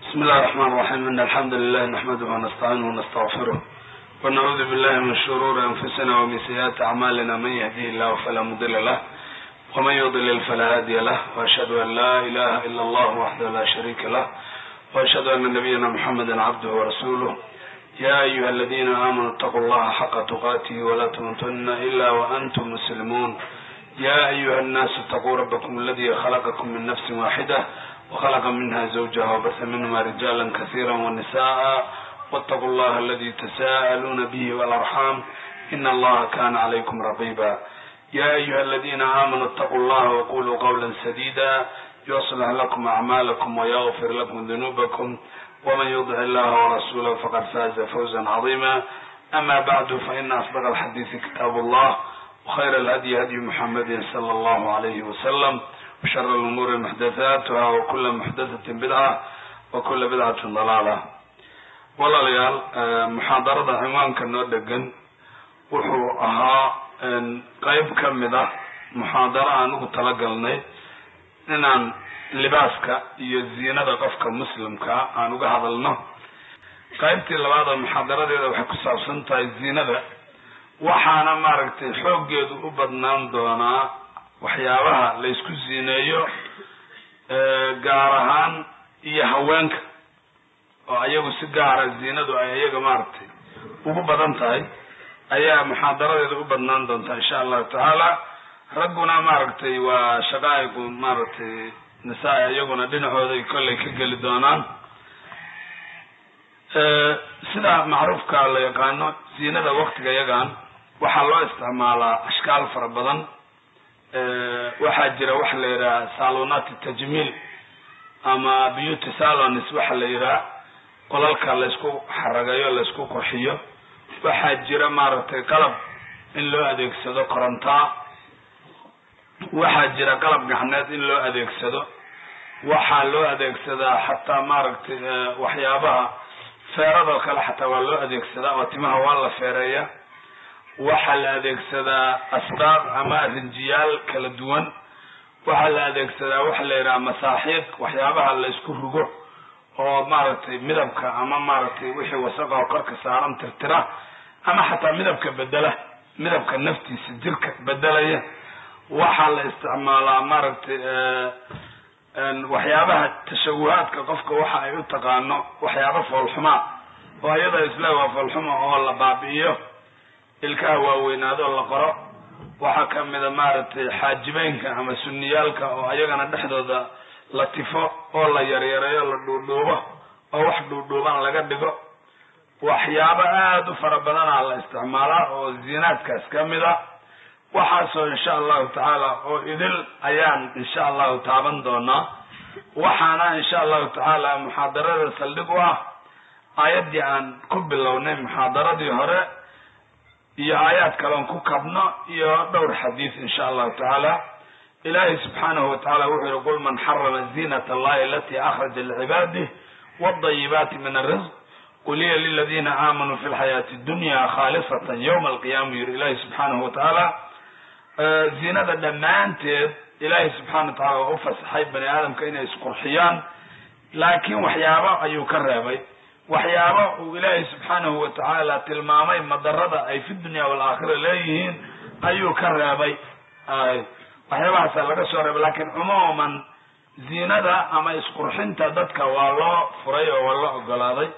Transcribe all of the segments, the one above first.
بسم الله الرحمن الرحيم إن الحمد لله نحمده ونستعينه ونستغفره ونعوذ بالله من شرور أنفسنا ومن سيئات أعمالنا من يهديه الله فلا مضل له ومن يضلل فلا هادي له وأشهد أن لا إله إلا الله وحده لا شريك له وأشهد أن نبينا محمدا عبده ورسوله يا أيها الذين آمنوا اتقوا الله حق تقاته ولا تموتن إلا وأنتم مسلمون يا أيها الناس اتقوا ربكم الذي خلقكم من نفس واحدة وخلق منها زوجها وبث منهما رجالا كثيرا ونساء واتقوا الله الذي تساءلون به والأرحام إن الله كان عليكم رقيبا يا أيها الذين آمنوا اتقوا الله وقولوا قولا سديدا يصلح لكم أعمالكم ويغفر لكم ذنوبكم ومن يطع الله ورسوله فقد فاز فوزا عظيما أما بعد فإن أصدق الحديث كتاب الله وخير الهدي هدي محمد صلى الله عليه وسلم وشر الأمور محدثاتها وكل محدثة بدعة وكل بدعة ضلالة walaalayaal muxaadarada ciwaanka noo dhegan wuxuu ahaa qeyb ka mid ah muxaadaro aan ugu talagalnay inaan libaaska iyo ziinada qofka muslimkaa aan uga hadalno qeybtii labaad oo muxaadaradeeda waxay ku saabsan tahay ziinada waxaana maaragtay xooggeedu u badnaan doonaa waxyaabaha la isku ziineeyo gaar ahaan iyo haweenka oo ayagu si gaara ziinadu ay ayaga maaragtay ugu badan tahay ayaa muxaadaradeeda u badnaan doontaa insha allahu tacaala ragguna maaragtay waa shaqaa'igu maaragtay nisaa iyaguna dhinacooday kollay ka geli doonaan sida macruufka la yaqaano ziinada waktiga yagan waxaa loo isticmaalaa ashkaal fara badan waxaa jira waxa la yidhaha salonati tajmiil ama beauty salonis waxa la yidhaha qolalka laysku xaragayo laysku qurxiyo waxaa jira maaragtay qalab in loo adeegsado korontaa waxaa jira qalab gacneed in loo adeegsado waxaa loo adeegsadaa xataa maaragtay waxyaabaha feeradoo kale xataa waa loo adeegsadaa oo timaha waa la feereeya waxaa la adeegsadaa asbaaq ama rinjiyaal kala duwan waxaa la adeegsadaa waxa la yidhaha masaaxiiq waxyaabaha la isku rugo oo maaragtay midabka ama maaragtay wixii wasaqa oo korka saaran tirtira ama xataa midabka bedela midabka naftiisa jirka bedelaya waxaa la isticmaalaa maaragtay waxyaabaha tashawuhaadka qofka waxa ay u taqaano waxyaaba foolxumaa oo iyada isle waa foolxuma oo la baabi'iyo ilkaha waaweynaadoo la qoro waxaa kamida maaragtay xaajibeynka ama sunniyaalka oo ayagana dhexdooda la tifo oo la yaryareeyo la dhuudhuubo oo wax dhuudhuuban laga dhigo waxyaabo aada u fara badanaa la isticmaalaa oo ziinaadkaas ka mid a waxaasoo insha allahu tacaala oo idil ayaan insha allahu taaban doonaa waxaana insha allahu tacaala muxaadarada saldhig u ah aayaddii aan ku bilownay muxaadaradii hore iyo aayaad kaleon ku kabno iyo dhowr xadiis insha allahu tacaala ilahi subxaanahu watacala wuxuu yihi qul man xarama ziinat allahi alati akhraja licibaadih wadayibaati min arisq qul hiya liladina aamanuu fi lxayaati dunya khalisatan yowma alqiyama yiri ilahi subxaanahu watacaala ziinada dhammaanteed ilahi subxana wa tacala waa u fasaxay bani aadamka inay isqurxiyaan laakiin waxyaabo ayuu ka reebay waxyaabo uu ilaahay subxaanahu watacaala tilmaamay madarada ay fi dunya waalaakhira leeyihiin ayuu ka reebay waxyaabahaasa laga soo reebay lakin cumuuman ziinada ama isqurxinta dadka waa loo furay oo waa loo ogolaaday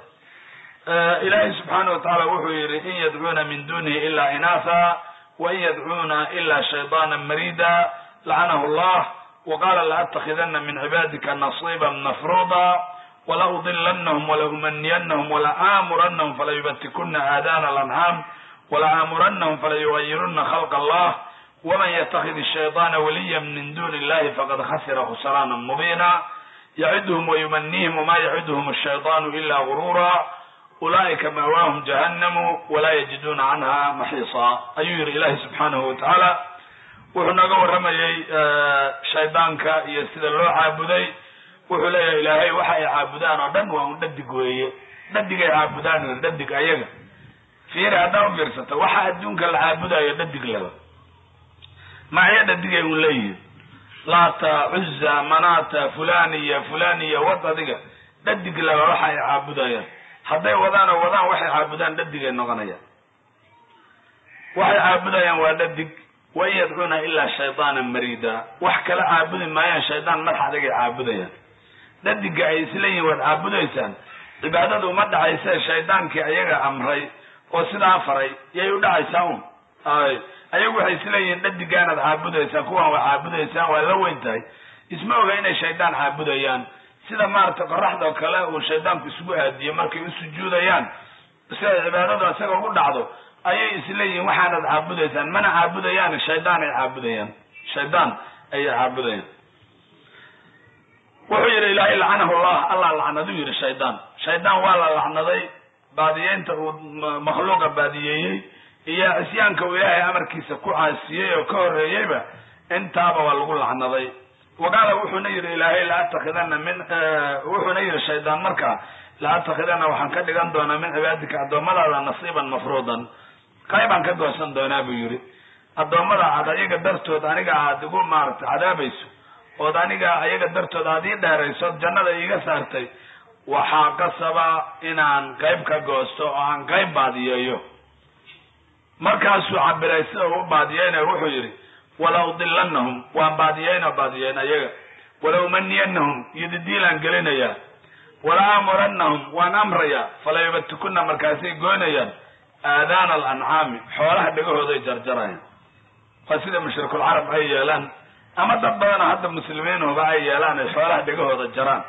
ilaahay subxaana watacala wuxuu yihi in yadcuuna min dunihi ila inaatha wain yadcuuna ila shayطaana marida lacanahu llah waqala laأtakidana min cibaadika nasiba mafruda walaudilannahum walaumaniyannahum walaaamurannahum falayubatikuna aadana alancaam walaaamurannahum falayugayiruna khalq allah waman yatakid الshayطaana waliya min duni illahi faqad khasira khusraana mubina yaciduhum wayumanihim wama yaciduhum الshayطaanu ila gurura ulaa'ika maawaahum jahannamu walaa yajiduna canha maxiisa ayuu yihi ilahi subxaanahu watacaala wuxuu naga warramayey shaydaanka iyo sida loo caabuday wuxuu leeyahay ilaahay waxa ay caabudaan oo dhan waa un dhadig weeye dhadigay caabudaan yiri dhadig ayaga fiiri haddaa u fiirsata waxa adduunka la caabudayo dhadig laba macyo dhadigay un leeyihin laata cuza manata fulaniya fulaniya wad adiga dhadig laba waxa ay caabudayaan hadday wadaan oo wadaan waxay caabudaan dhadigay noqonayaan waxay caabudayaan waa dhadig wain yadcuuna ilaa shaydaana marida wax kala caabudi maayaan shaydaan madax adagay caabudayaan dhadiga ay isleeyihin waad caabudaysaan cibaadadu uma dhacayse shaydaankii ayaga amray oo sidaa faray yay u dhacaysaa un ay ayagu waxay isleeyihiin dhadigaanaad caabudaysaan kuwan waa caabudaysaan waa la weyn tahay isma oga inay shaydaan caabudayaan sida maaragtay qoraxdao kale uu shaydaanku isugu aadiyo markay u sujuudayaan si ay cibaadadu isaga ugu dhacdo ayay isleeyihiin waxaanad caabudaysaan mana caabudayaan shaydaan ay caabudayaan shaydaan ayay caabudayaan wuxuu yidhi ilaahay lacanahu llah allah lacnaduu yidhi shaydaan shaydaan waa la lacnaday baadiyeynta uu makhluuqa baadiyeeyey iyo cisyaanka uu ilaahay amarkiisa ku caasiyey oo ka horreeyeyba intaaba waa lagu lacnaday waqaala wuxuuna yidhi ilaahay la atakidana min wuxuuna yidhi shaydaan markaa la atakidana waxaan ka dhigan doonaa min cibaadika addoommadaada nasiiban mafruudan qaybaan ka goosan doonaa buu yidhi addoommada aad ayaga dartood aniga aad igu maaragtay cadaabayso ood aniga ayaga dartood aad ii dheerayso ood jannada iiga saartay waxaa qasaba inaan qayb ka goosto oo aan qayb baadiyeeyo markaasuu cabiray sida uu baadiyeynayo wuxuu yidhi wala udilanahum waan baadiyeynoo baadiyeyn ayaga wala umaniyanahum yodidiilaan gelinayaa wala aamurannahum waan amrayaa fala yubatikuna markaasay goynayaan aadaana alancaami xoolaha dhegahooday jarjarayaan waa sida mushrikuulcarab ay yeelaan ama dad badana hadda muslimiinuba ay yeelaan ay xoolaha dhegahooda jaraan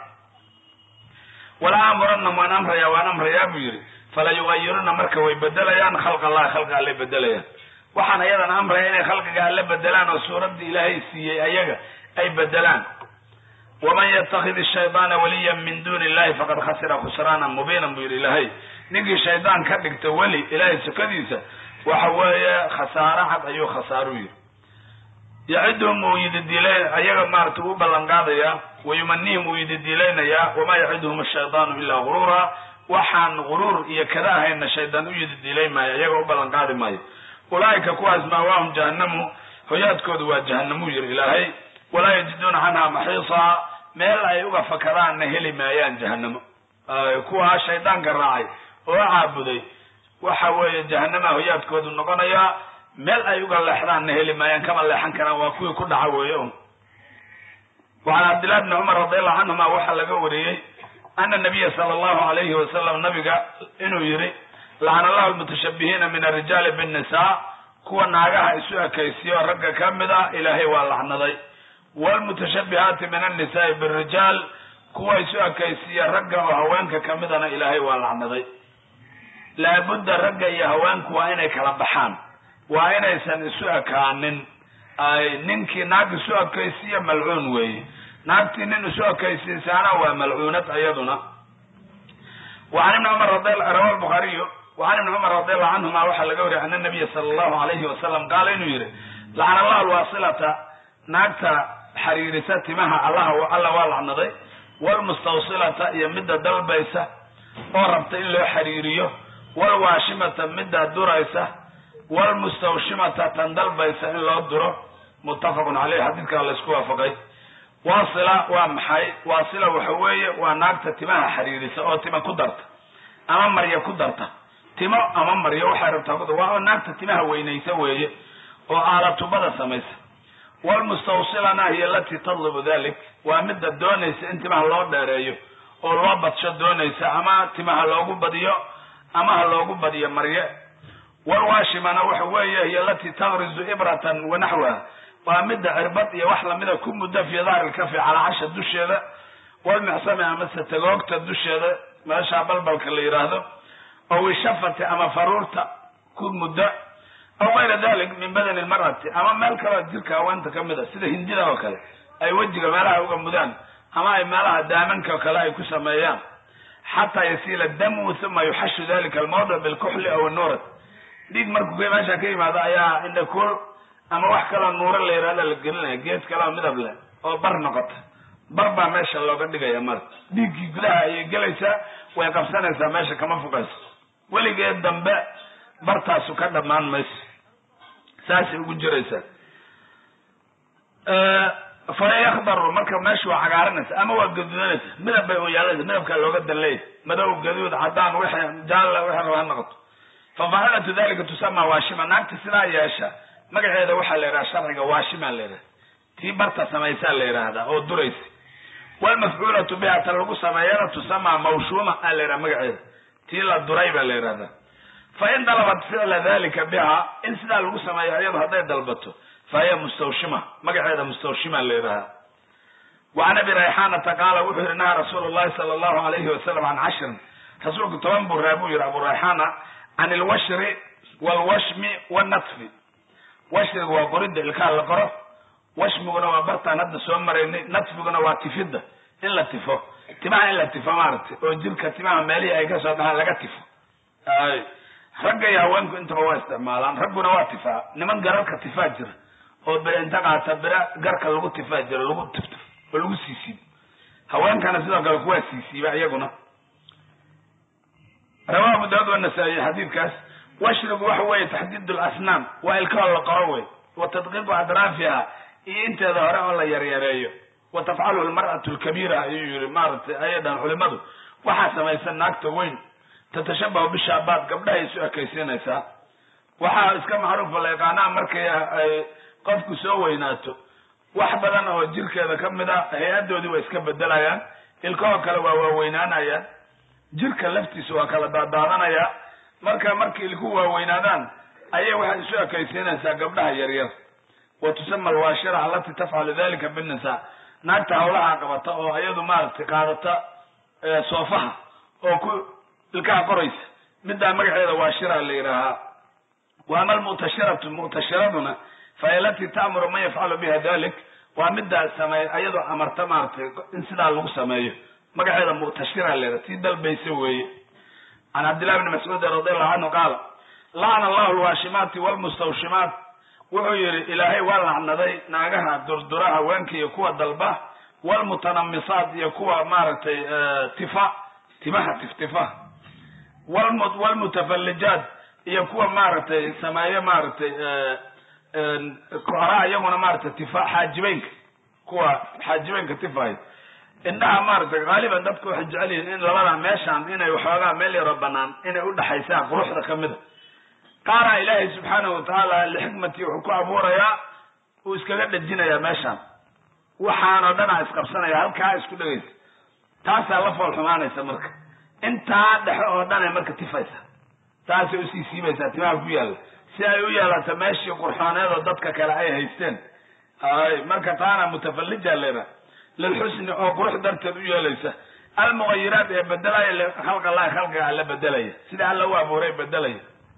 wala aamurannahum waan amrayaa waan amrayaa buu yidhi fala yugayiruna marka way bedelayaan khalq allahi khalqa alle bedelayaan waxaan ayadan amraya inay khalqiga alle bedelaan oo suuraddii ilaahay siiyey ayaga ay bedelaan waman yatakid shaydaana waliyan min duni illahi faqad khasira khusraanan mubiinan buu yidhi ilaahay ninkii shaydaan ka dhigta weli ilaahay sukadiisa waxa weeye khasaaro cad ayuu khasaaru yidhi yaciduhum uu yididiilay ayaga maarata uu ballan qaadayaa wayumanihim uu yididiilaynayaa wamaa yaciduhum ashaydaanu ilaa guruura waxaan guruur iyo kada ahayna shaydaan u yididiilay maayo ayaga u ballan qaadi maayo ulaa'ika kuwaas maawaahum jahannamu hoyaadkoodu waa jahanamuu yidhi ilaahay walaa yajiduuna canhaa maxiisaa meel ay uga fakadaanna heli maayaan jahanamo kuwaa shaydaanka raacay oo caabuday waxa weeye jahanama hoyaadkoodu noqonayaa meel ay uga leexdaanna heli maayaan kama leexan karaan waa kuwii ku dhaca weeye un wacan cabdillahi bni cumar radiallahu canhuma waxaa laga wariyey ana nabiya sala allahu alayhi wasalam nabiga inuu yidhi lacana allahu almutashabihiina min arijaali binnisaa kuwa naagaha isu ekaysiyo ragga ka mid a ilaahay waa lacnaday waalmutashabihaati min annisaai birijaal kuwa isu ekaysiya ragga oo haweenka ka midana ilaahay waa lacnaday laabudda ragga iyo haweenku waa inay kala baxaan waa inaysan isu ekaanin ay ninkii naag isu ekaysiya malcuun weeye naagtii nin isu ekaysiisaana waa malcuunad ayaduna wacan ibni cumar rawa lbukhaariyu wacan ibni cumar radiallahu canhuma waxaa laga wariyay ana nabiya sala allahu alayhi wasalam qaala inuu yihi lacana allahu alwaasilata naagta xariirisa timaha allaha alla waa lacnaday waalmustawsilata iyo midda dalbaysa oo rabta in loo xariiriyo waalwaashimata midda duraysa waalmustawshimata tan dalbaysa in loo duro muttafaqun caleyh xadiidkaa laysku waafaqay waasila waa maxay waasila waxa weeye waa naagta timaha xariirisa oo tima ku darta ama maryo ku darta timo ama maryo waxay rabtaa ku waa naagta timaha weynaysa weeye oo aalatubada samaysa waalmustawsilana hiya alatii tadlubu dalik waa midda doonaysa in timaha loo dheereeyo oo loo badsho doonaysa ama timaha loogu badiyo ama ha loogu badiyo marye walwaashimana waxa weeye hiya alatii tagrizu ibratan wanaxwaha waa midda cirbad iyo wax lamida ku muddo fii dahri lkafi calaa casha dusheeda walmixsami amase tagoogta dusheeda meeshaa balbalka la yidhaahdo oo wishafati ama faruurta ku muddo aw kayra dalik min badani lmar'ati ama meel kaleo jirka haweenta ka mid a sida hindida oo kale ay wejiga meelaha uga mudaan ama ay meelaha daamanka oo kale ay ku sameeyaan xataa yasiila damu uma yuxashu dalika almawdic bilkuxli aw nuurat dhiig markuu meesha ka yimaado ayaa indhakuul ama wax kaloo nuuro la yihahda la gelinaya geed kaleo midab leh oo bar noqota bar baa meesha looga dhigaya mara dhiiggii gudaha ayay gelaysaa way qabsanaysaa meesha kama fogayso weligeed dambe bartaasu ka dhammaan mayso saasay ugu jiraysaa fa yakdaru marka meesha waa cagaaranaysa ama waa gaduudanaysa midab bay u yeelanaysa midabkaa looga danleeya madow gaduud cadaan wixii jaalla wixii raba ha noqoto fa faacilatu dalika tusama waashima naagta sidaa yeesha magaceeda waxaa la yidhaha sharciga waashimaa la yidhaha tii barta samaysaa la yidhaahdaa oo duraysa walmafcuulatu biha ta lagu sameeyana tusama mawshuuma aa la yidhaha magaceeda tii la duray baa la yidhahdaa fa in dalabat ficla dalika biha in sidaa lagu sameeyo iyado hadday dalbato fa hiya mustawshima magaceeda mustawshima la yidhahaa wacan abi rayxaanata qaala wuxuu yihi naha rasuulu llahi sala allahu alayhi wasalam can cashrin rasuulku toban buu raa buu yihi abu rayxaana can ilwashri walwashmi wanatfi washriga waa qoridda ilkaha la qoro washmiguna waa bartaan hadda soo maraynay natfiguna waa tifidda in la tifo timaha in la tifo maaragtay oo jirka timaha meelihii ay kasoo dhahaan laga tifo ay ragga iyo haweenku intaba waa isticmaalaan ragguna waa tifaa niman gararka tifaa jira oo bere inta qaata bere garka lagu tifaa jira lagu tiftif oo lagu siisiibo haweenkana sidoo kale kuwaa siisiiba iyaguna rawahu abu daawud wanasaa'iy xadiidkaas washrigu waxa weeye taxdiid lasnaam waa ilkahoo la qoro wey wa tadqiiqu adraafiha iyo inteeda hore oo la yaryareeyo wa tafcaluhu lmar'atu lkabiira ayuu yihi maaragtay ayay dhahan culimadu waxaa samaysan naagta weyn tatashabahu bishaabaad gabdhahay isu ekaysiinaysaa waxaa iska macruufa la yaqaanaa markay ay qofku soo weynaato wax badan oo jirkeeda ka mid a hay-adoodii waa iska bedelayaan ilkahoo kale waa waaweynaanayaan jirka laftiisa waa kala daadaadanayaa marka markay ilku waaweynaadaan ayay waxay isu ekaysiinaysaa gabdhaha yaryar wa tusama alwaashira alati tafcalu dalika binnisaa naagta hawlaha qabata oo iyadu maaragtay qaadata soofaha oo ku ilkaha qoraysa middaa magaceeda waashira la yidhaahaa wa ama almu'tashiratu mu'tashiraduna fa alati ta'muru man yafcalu biha dalik waa middaa sameey ayadoo amarta maaragtay in sidaa lagu sameeyo magaceeda mu'tashira la yidhaha tii dalbaysa weeye can cabdillahi bni mascuud radiallahu canhu qaala lacana allahu alwaashimaati walmustawshimaat wuxuu yihi ilaahay waa lacnaday naagaha durdura haweenka iyo kuwa dalba walmutanamisaat iyo kuwa maaragtay tifa timaha tiftifa walmutafallijaat iyo kuwa maaragtay sameeyo maaragtay koraa iyaguna maaragtay tifa xaajibeynka kuwa xaajibeynka tifahay indhaha maaragtay haaliban dadku waxay jecel yihiin in labada meeshaan inay waxoogaa meel yaroo banaan inay udhexaysaan quruxda kamida qaara ilaahay subxaanahu watacaala lixikmatii wuxuu ku abuurayaa uu iskaga dhejinayaa meeshaan waxaanoo dhan a isqabsanaya halkaa isku dhegaysa taasaa la fool xumaanaysa marka intaa dhexe oo dhan ay marka tifaysa taasay usii siibaysaa timaha ku yaalla si ay u yeelato meeshii qurxooneed oo dadka kale ay haysteen ay marka taana mutafallija leeda lilxusni oo qurux darteed u yeelaysa almughayiraat ee bedelaya khalqalahi khalqiga alla bedelaya sida alla u abuuray bedelaya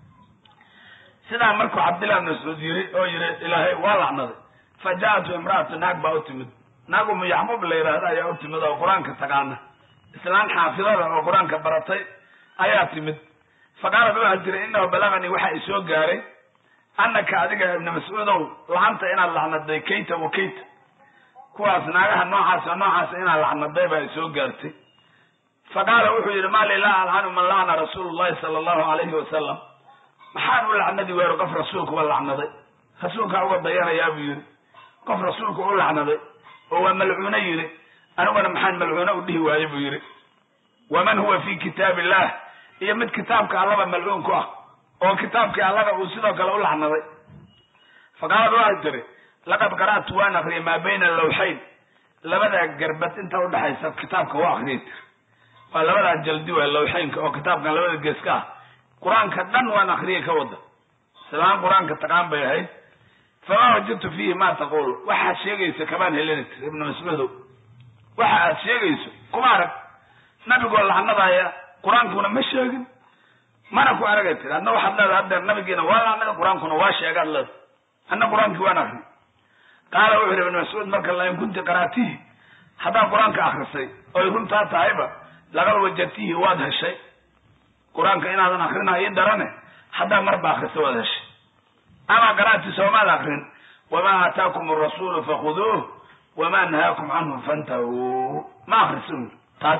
sidaa markuu cabdillah bn mascuud yiri oo yiri ilaahay waa lacnaday fa ja'atu imra'atu naag baa u timid naag umu yacquub la yidhaahda ayaa u timid oo qur-aanka taqaana islaan xaafidada oo qur-aanka baratay ayaa timid fa qaalat waxaa tiri inahu balaganii waxa i soo gaaray annaka adiga ibna mascuudow lacanta inaad lacnaday kayta wa kayta kuwaas naagaha noocaas oo noocaas inaad lacnaday baa i soo gaartay fa qaala wuxuu yidhi mali laa alcanu man lacna rasuulu llahi sala allahu alayhi wasalam maxaan u lacnadi weero qof rasuulkuba lacnaday rasuulkaa uga dayanayaa buu yidhi qof rasuulku u lacnaday oo waa malcuuno yidhi aniguna maxaan malcuuno u dhihi waaye buu yidhi waman huwa fi kitaab illah iyo mid kitaabka allaba malcuun ku ah oo kitaabkii allaba uu sidoo kale u lacnaday faqaalad waxay tiri laqad qara'tu waan akriyay maa bayna lawxayn labada garbad inta udhexaysa kitaabka waa akriyay tiri waa labadaa jaldi waa lawxaynka oo kitaabkan labada geeska ah qur-aanka dhan waan akriyay ka wada islaan qur-aanka taqaan bay ahayd famaa wajadtu fiihi ma taqul waxaad sheegayso kamaan helina tir ibna mascuudow waxa aad sheegayso kuma arag nabigoo lacnadaya qur-aankuna ma sheegin mana ku aragay tiri adna waxaad leedahay haddeer nabigiina waa lacnada qur-aankuna waa sheegaad leedahay anna qur-aankii waan akri qaala wuxu yidhi ibn mascuud marka lain kunti qaraatihi haddaad qur-aanka akrisay oy runtaa tahayba laqad wajadtihi waad heshay qur-aanka inaadan akrina ii darane haddaa marba akrisa waad heshay ama qaraati soomaad akrin wamaa aataakum arasuulu fakhuduuh wamaa nahaakum canhu fantahuu ma akrisa ui taas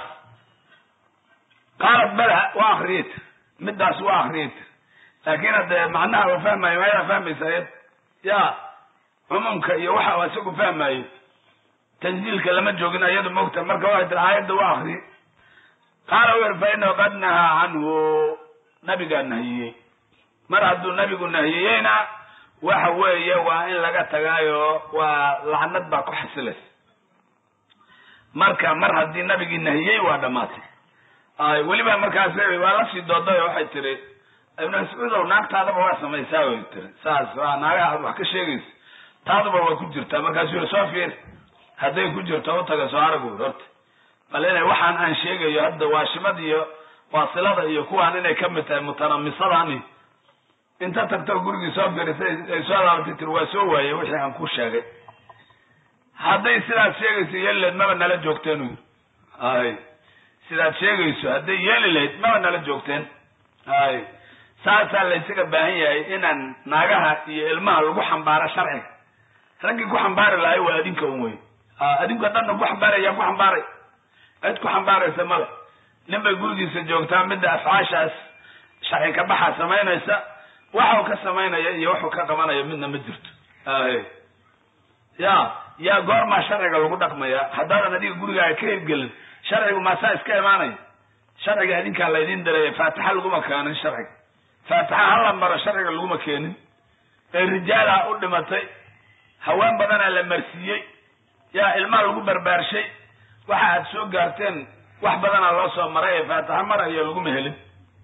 qaalat bala waa akriyay tir midaas waa akriyay tir laakin hadde macnaha wa fahmayo mayadaa fahmaysa ayad ya cumuumka iyo waxa isagu fahmaayo tanziilka lama joogin iyadu mogta marka waxay tiri aayadda u akri qaala u yiri fa inahu qad nahaa canhu nabigaa nahiyey mar hadduu nabigu nahiyeyna waxa weeye waa in laga tagaayo waa lacnad baa ku xasilaysa marka mar haddii nabigii nahiyey waa dhamaatay ay weliba markaas waa la sii dooday oo waxay tiri ibnu mascuudow naagtaadaba waa samaysaa way tiri saas waa naagaha aad wax ka sheegaysa taaduba waa ku jirtaa markaasuu yiri soo fiir hadday ku jirto u taga soo arag uri horta bal inay waxaan aan sheegayo hadda waashimad iyo waasilada iyo kuwaan inay ka mid tahay mutanamisadani inta tagto gurigii soo firisay ay soo laabatay tiri waa soo waayey wixii aan ku sheegay hadday sidaad sheegayso yeeli lahayd maba nala joogteen u yiri ay sidaad sheegayso hadday yeeli lahayd maba nala joogteen ay saasaa la ysaga baahan yahay inaan naagaha iyo ilmaha lagu xambaaro sharciga raggii ku xambaari lahay waa adinka un wey adinku haddaadna ku xambaaraya ku xambaaray cid ku xambaaraysa male nin bay gurigiisa joogtaa midda afcaashaas sharci ka baxa samaynaysa waxau ka samaynaya iyo waxuu ka qabanaya midna ma jirto ay ya yaa goormaa sharciga lagu dhaqmaya haddaadan adiga gurigaaga ka hirgelin sharcigu maasaa iska imaanaya sharciga adinkaa laydin dareeya faatixa laguma keenin sharciga faatixa hala maro sharciga laguma keenin ee rijaala u dhimatay haween badanaa la marsiiyey yaa ilmaha lagu barbaarshay waxa aad soo gaarteen wax badanaa loo soo maray ee faatixa mara iyo laguma helin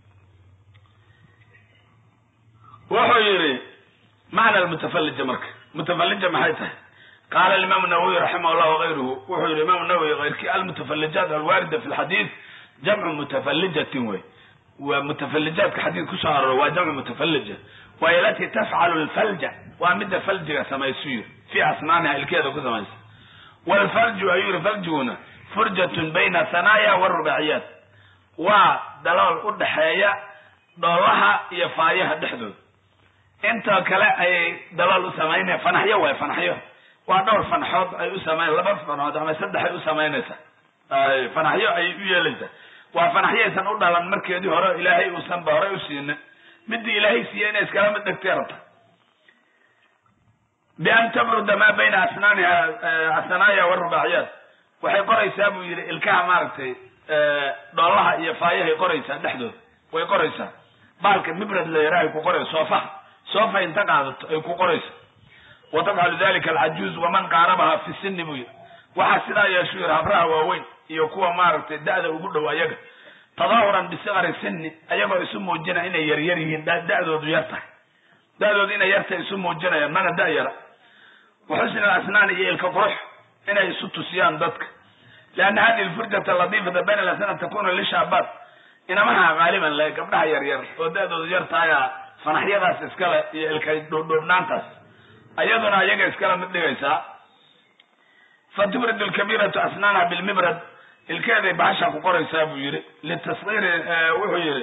wuxuu yidhi macna almutafallija marka mutafallija maxay tahay qaala alimaam nawawi raximah llah wagayruhu wuxuu yihi imaam nawowi kayrkii almutafallijaat alwaarida fi lxadiid jamcu mutafallijatin wey waa mutafallijaadka xadiid kusoo aroro waa jamcu mutafallija waay alatii tafcalu lfalja waa midda faljiga samaysu yiri fi asnaaniha ilkeeda ku samaysa wlfarju ayuu yihi faljiguna furjatun bayna hanaaya warubaciyaat waa dalool u dhaxeeya dhoolaha iyo faayaha dhexdooda intoo kale ayay dalool u samaynaya fanaxyo waay fanaxyo waa dhowr fanaxood ay u samayn laba fanaxood ama saddex ay u samaynaysa fanaxyo ayay u yeelaysaa waa fanaxyaysan u dhalan markeedii hore ilaahay uusan ba horey u siinin midii ilaahay siiye inay iskala mid dhegtay rabta bian tabruda maa bayna asnaaniha asanaaya warubaciyaat waxay qoraysaa buu yidhi ilkaha maaragtay dhoolaha iyo faayahay qoraysaa dhexdooda way qoraysaa baalka mibrad layara ay ku qoraysa soofaha soofa inta qaadato ay ku qoraysa wa tafcalu dalika alcajuuz waman qaarabaha fi sini buu yidhi waxaa sidaa yeeshu yidhi habraha waaweyn iyo kuwa maaragtay da'da ugu dhow ayaga tadaahuran bisikari sini ayagoo isu muujina inay yaryar yihiin da'doodu yar tahay da'doodu inay yartahay isu muujinayaan mana da yara waxusni alasnaan iyo ilka qurux inay isu tusiyaan dadka lianna hadihi lfurjata latiifata bayna alasnaan takunu lishaabaat inamaha qaaliban le gabdhaha yaryar oo da'doodu yar tahaya fanaxyadaas iskale iyo ilkay dhuudhuubnaantaas ayaduna ayaga iskala mid dhigaysaa fatubridu lkabiiratu asnaanaha bilmibrad ilkeeday bahasha ku qoraysaa buu yihi litasiri wuxuu yihi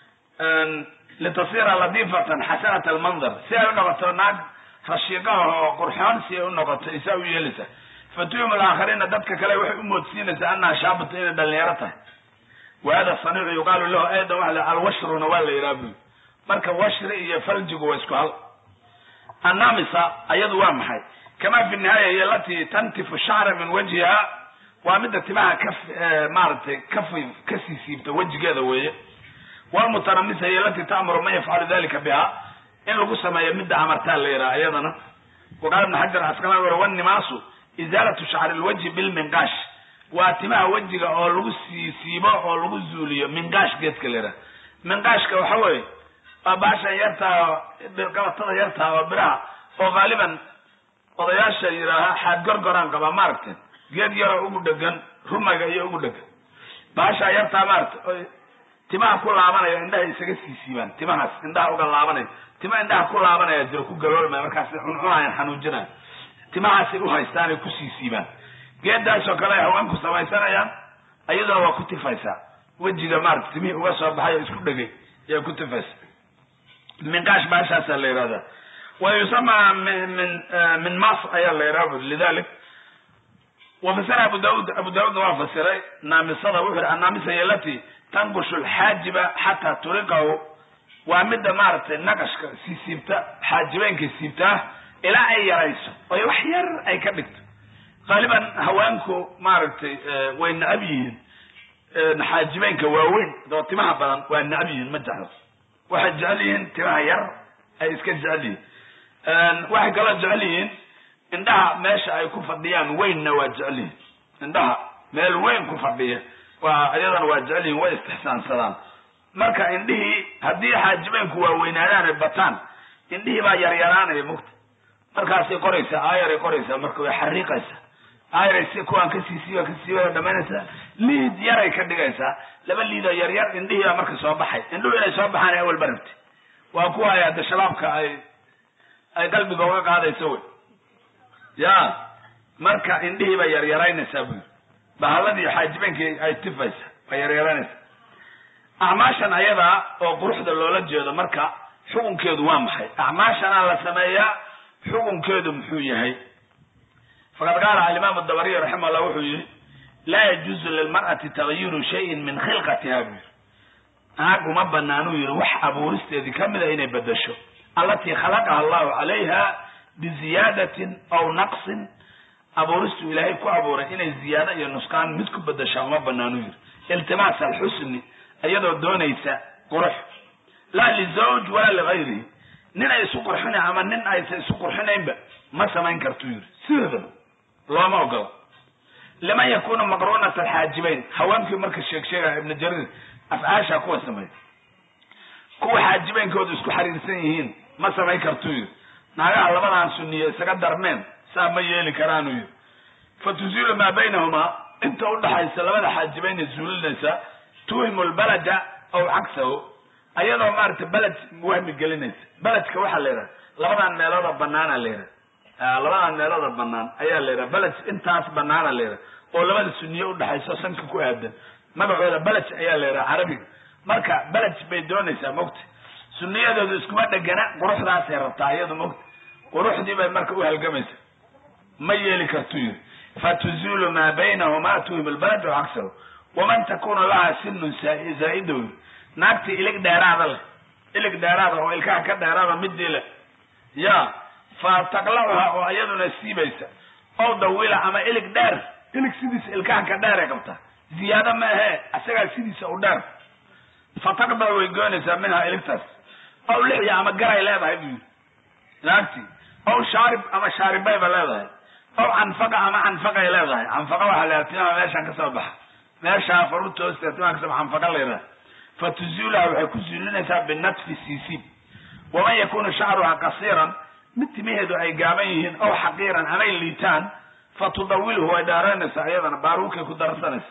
litasira latiifatan xasanat almandar si ay u noqoto naag rashiiqaha oo qurxoon si ay u noqoto isaa u yeelaysa fatuhimu alaakhariina dadka kale waxay u moodsiinaysaa annaha shaabatu inay dhalinyaro tahay wa hada saniicu yuqaalu lahu aydan waa la alwashruna waa la yidhaha buyi marka washri iyo faljigu waa isku hal annamisa ayadu waa maxay kama fi nihaaya hiy alatii tantifu shacra min wajhiha waa midda timaha ka maaragtay kafi kasii siibta wejigeeda weeye walmutanamisa hiy alatii ta'muru man yafcalu dalika biha in lagu sameeyo midda amartaa la yidhaha iyadana waqaala ibn xajar asqalani wuri wannimaasu izaalatu shacri lwajhi bilminqaash waa timaha wejiga oo lagu sii siibo oo lagu zuuliyo minqaash geedka la yidhaha minqaashka waxa weeye waa baashan yartaa qabatada yartaa oo biraha oo haaliban odayaasha yidhaaha xaad gorgoraan qabaa maaragtay geed yaroo ugu dhegan rumaga iyo ugu dhegan baashaa yartaa maaragtay timaha ku laabanaya indhaha isaga sii siibaan timahaas indhaha uga laabanaya tima indhaha ku laabanaya jiro ku galoolmaya markaasay cuncunayan xanuujinayan timahaasay u haystaanay kusii siibaan geedaasoo kale ay haweenku samaysanayaan ayaduna waa ku tifaysaa wejiga maarata timihii uga soo baxay oo isku dhegay yaa ku tifaysa minqaash baashaasaa la yihahdaa wa yusamaa min min min mas ayaa la yidhaha buri lidalik wafasira abu daud abu daudna waa fasiray naamisada wuxuu yihi annaamisa hiy alati tanqushu lxaajiba xataa turiqahu waa midda maaragtay naqashka sii siibta xaajibeenka siibtaa ilaa ay yarayso oy wax yar ay ka dhigto qaaliban haweenku maaragtay way necab yihiin xaajibeynka waaweyn oo timaha badan waa necab yihiin ma jeclo waxay jecel yihiin timaha yar ay iska jecel yihiin waxay kaloo jecel yihiin indhaha meesha ay ku fadhiyaan weynna waa jecel yihiin indhaha meel weyn ku fadhiya waa iyadana waa jecel yihiin way istixsaansadaan marka indhihii haddii xaajibeynku waaweynaadaan ay bataan indhihii baa yaryaraanaya mugta markaasay qoraysaa aayaray qoraysaa marka way xariiqaysaa aayaray si kuwaan ka siisiiba ka siiba dhamaynaysaa liid yaray ka dhigaysaa laba liidoo yaryar indhihii baa marka soo baxay indhuhu inay soo baxaan awal ba rabti waa kuwa ay hadda shabaabka ay ay qalbiga uga qaadayso wey ya marka indhihii bay yaryaraynaysaa bu bahaladii xaajibeenkii ay tifaysa bay yaryaraynaysaa acmaashan ayadaa oo quruxda loola jeedo marka xukunkeedu waa maxay acmaashanaa la sameeyaa xukunkeedu muxuu yahay faqad qaala alimaam dabariy raximah llah wuxuu yihi laa yajuuzu lilmar'ati tagayiru shayin min khilqatiha buu yihi naag uma banaanuu yihi wax abuuristeedii kamida inay bedesho allatii khalaqaha allahu calayha biziyaadatin aw naqsin abuuristuu ilaahay ku abuuray inay ziyaado iyo nusqaan mid ku bedeshaa uma banaanuu yihi iltimaas alxusni iyadoo doonaysa qurux laa lizawj walaa ligayrihi nin ay isu qurxina ama nin aysa isu qurxinaynba ma samayn kartuu yihi sideedaba looma ogolo liman yakunu maqruunat alxaajibayn haweenkii marka sheeg sheegaya ibnu jariir afcaasha kuwa sameeya kuwa xaajibeynkooda isku xariirsan yihiin ma samayn kartuu yihi naagaha labadan suniye isaga darmeen saa ma yeeli karaanuu yihi fa tuziilu maa baynahumaa inta udhaxaysa labada xaajibayna zuulinaysa tuhimu lbalada aw cagsahu ayadoo maaragtay beled wahmi gelinaysa beledka waxaa la yidhaha labadan meelooda banaana la yidhaha labadan meelooda banaan ayaa la yidhaha beled intaas banaana la yidhaha oo labada suniye udhaxayso sanka ku aadan magacooda beled ayaa la yidhaha carabiga marka beled bay doonaysaa mogta suniyadooda iskuma dhegana quruxdaasay rabtaa iyadu mogta quruxdii bay marka uhalgamaysa ma yeeli kartuu yiri fatuzulu maa baynahuma tuhim lbalad o cagsahu waman takunu laha sinun zaa'idow naagta ilig dheeraada leh ilig dheeraada oo ilkaha ka dheeraada midii leh ya fa taqlacuha oo iyaduna siibaysa ow dawila ama ilig dheer ilig sidiisa ilkaha ka dheeray qabtaa ziyaado ma ahee isagaa sidiisa u dheer fa taqdac way goynaysaa minhaa iligtaas ow lixya ama garay leedahay buu yiri naagti ow shaarib ama shaaribayba leedahay ow canfaqa ama canfaqay leedahay canfaqa waxaa la timaha meeshaan kasoo baxa meeshaa faruurta hoosteeda timaha kasoo baxa canfaqa la yidhaha fa tuzuulaha waxay ku zuulinaysaa binatfi siisiib waman yakunu shacruha qasiiran mid timaheedu ay gaaban yihiin ow xaqiiran amay liitaan fa tudawilhu way dheeraynaysaa iyadana baaruukay ku darsanaysa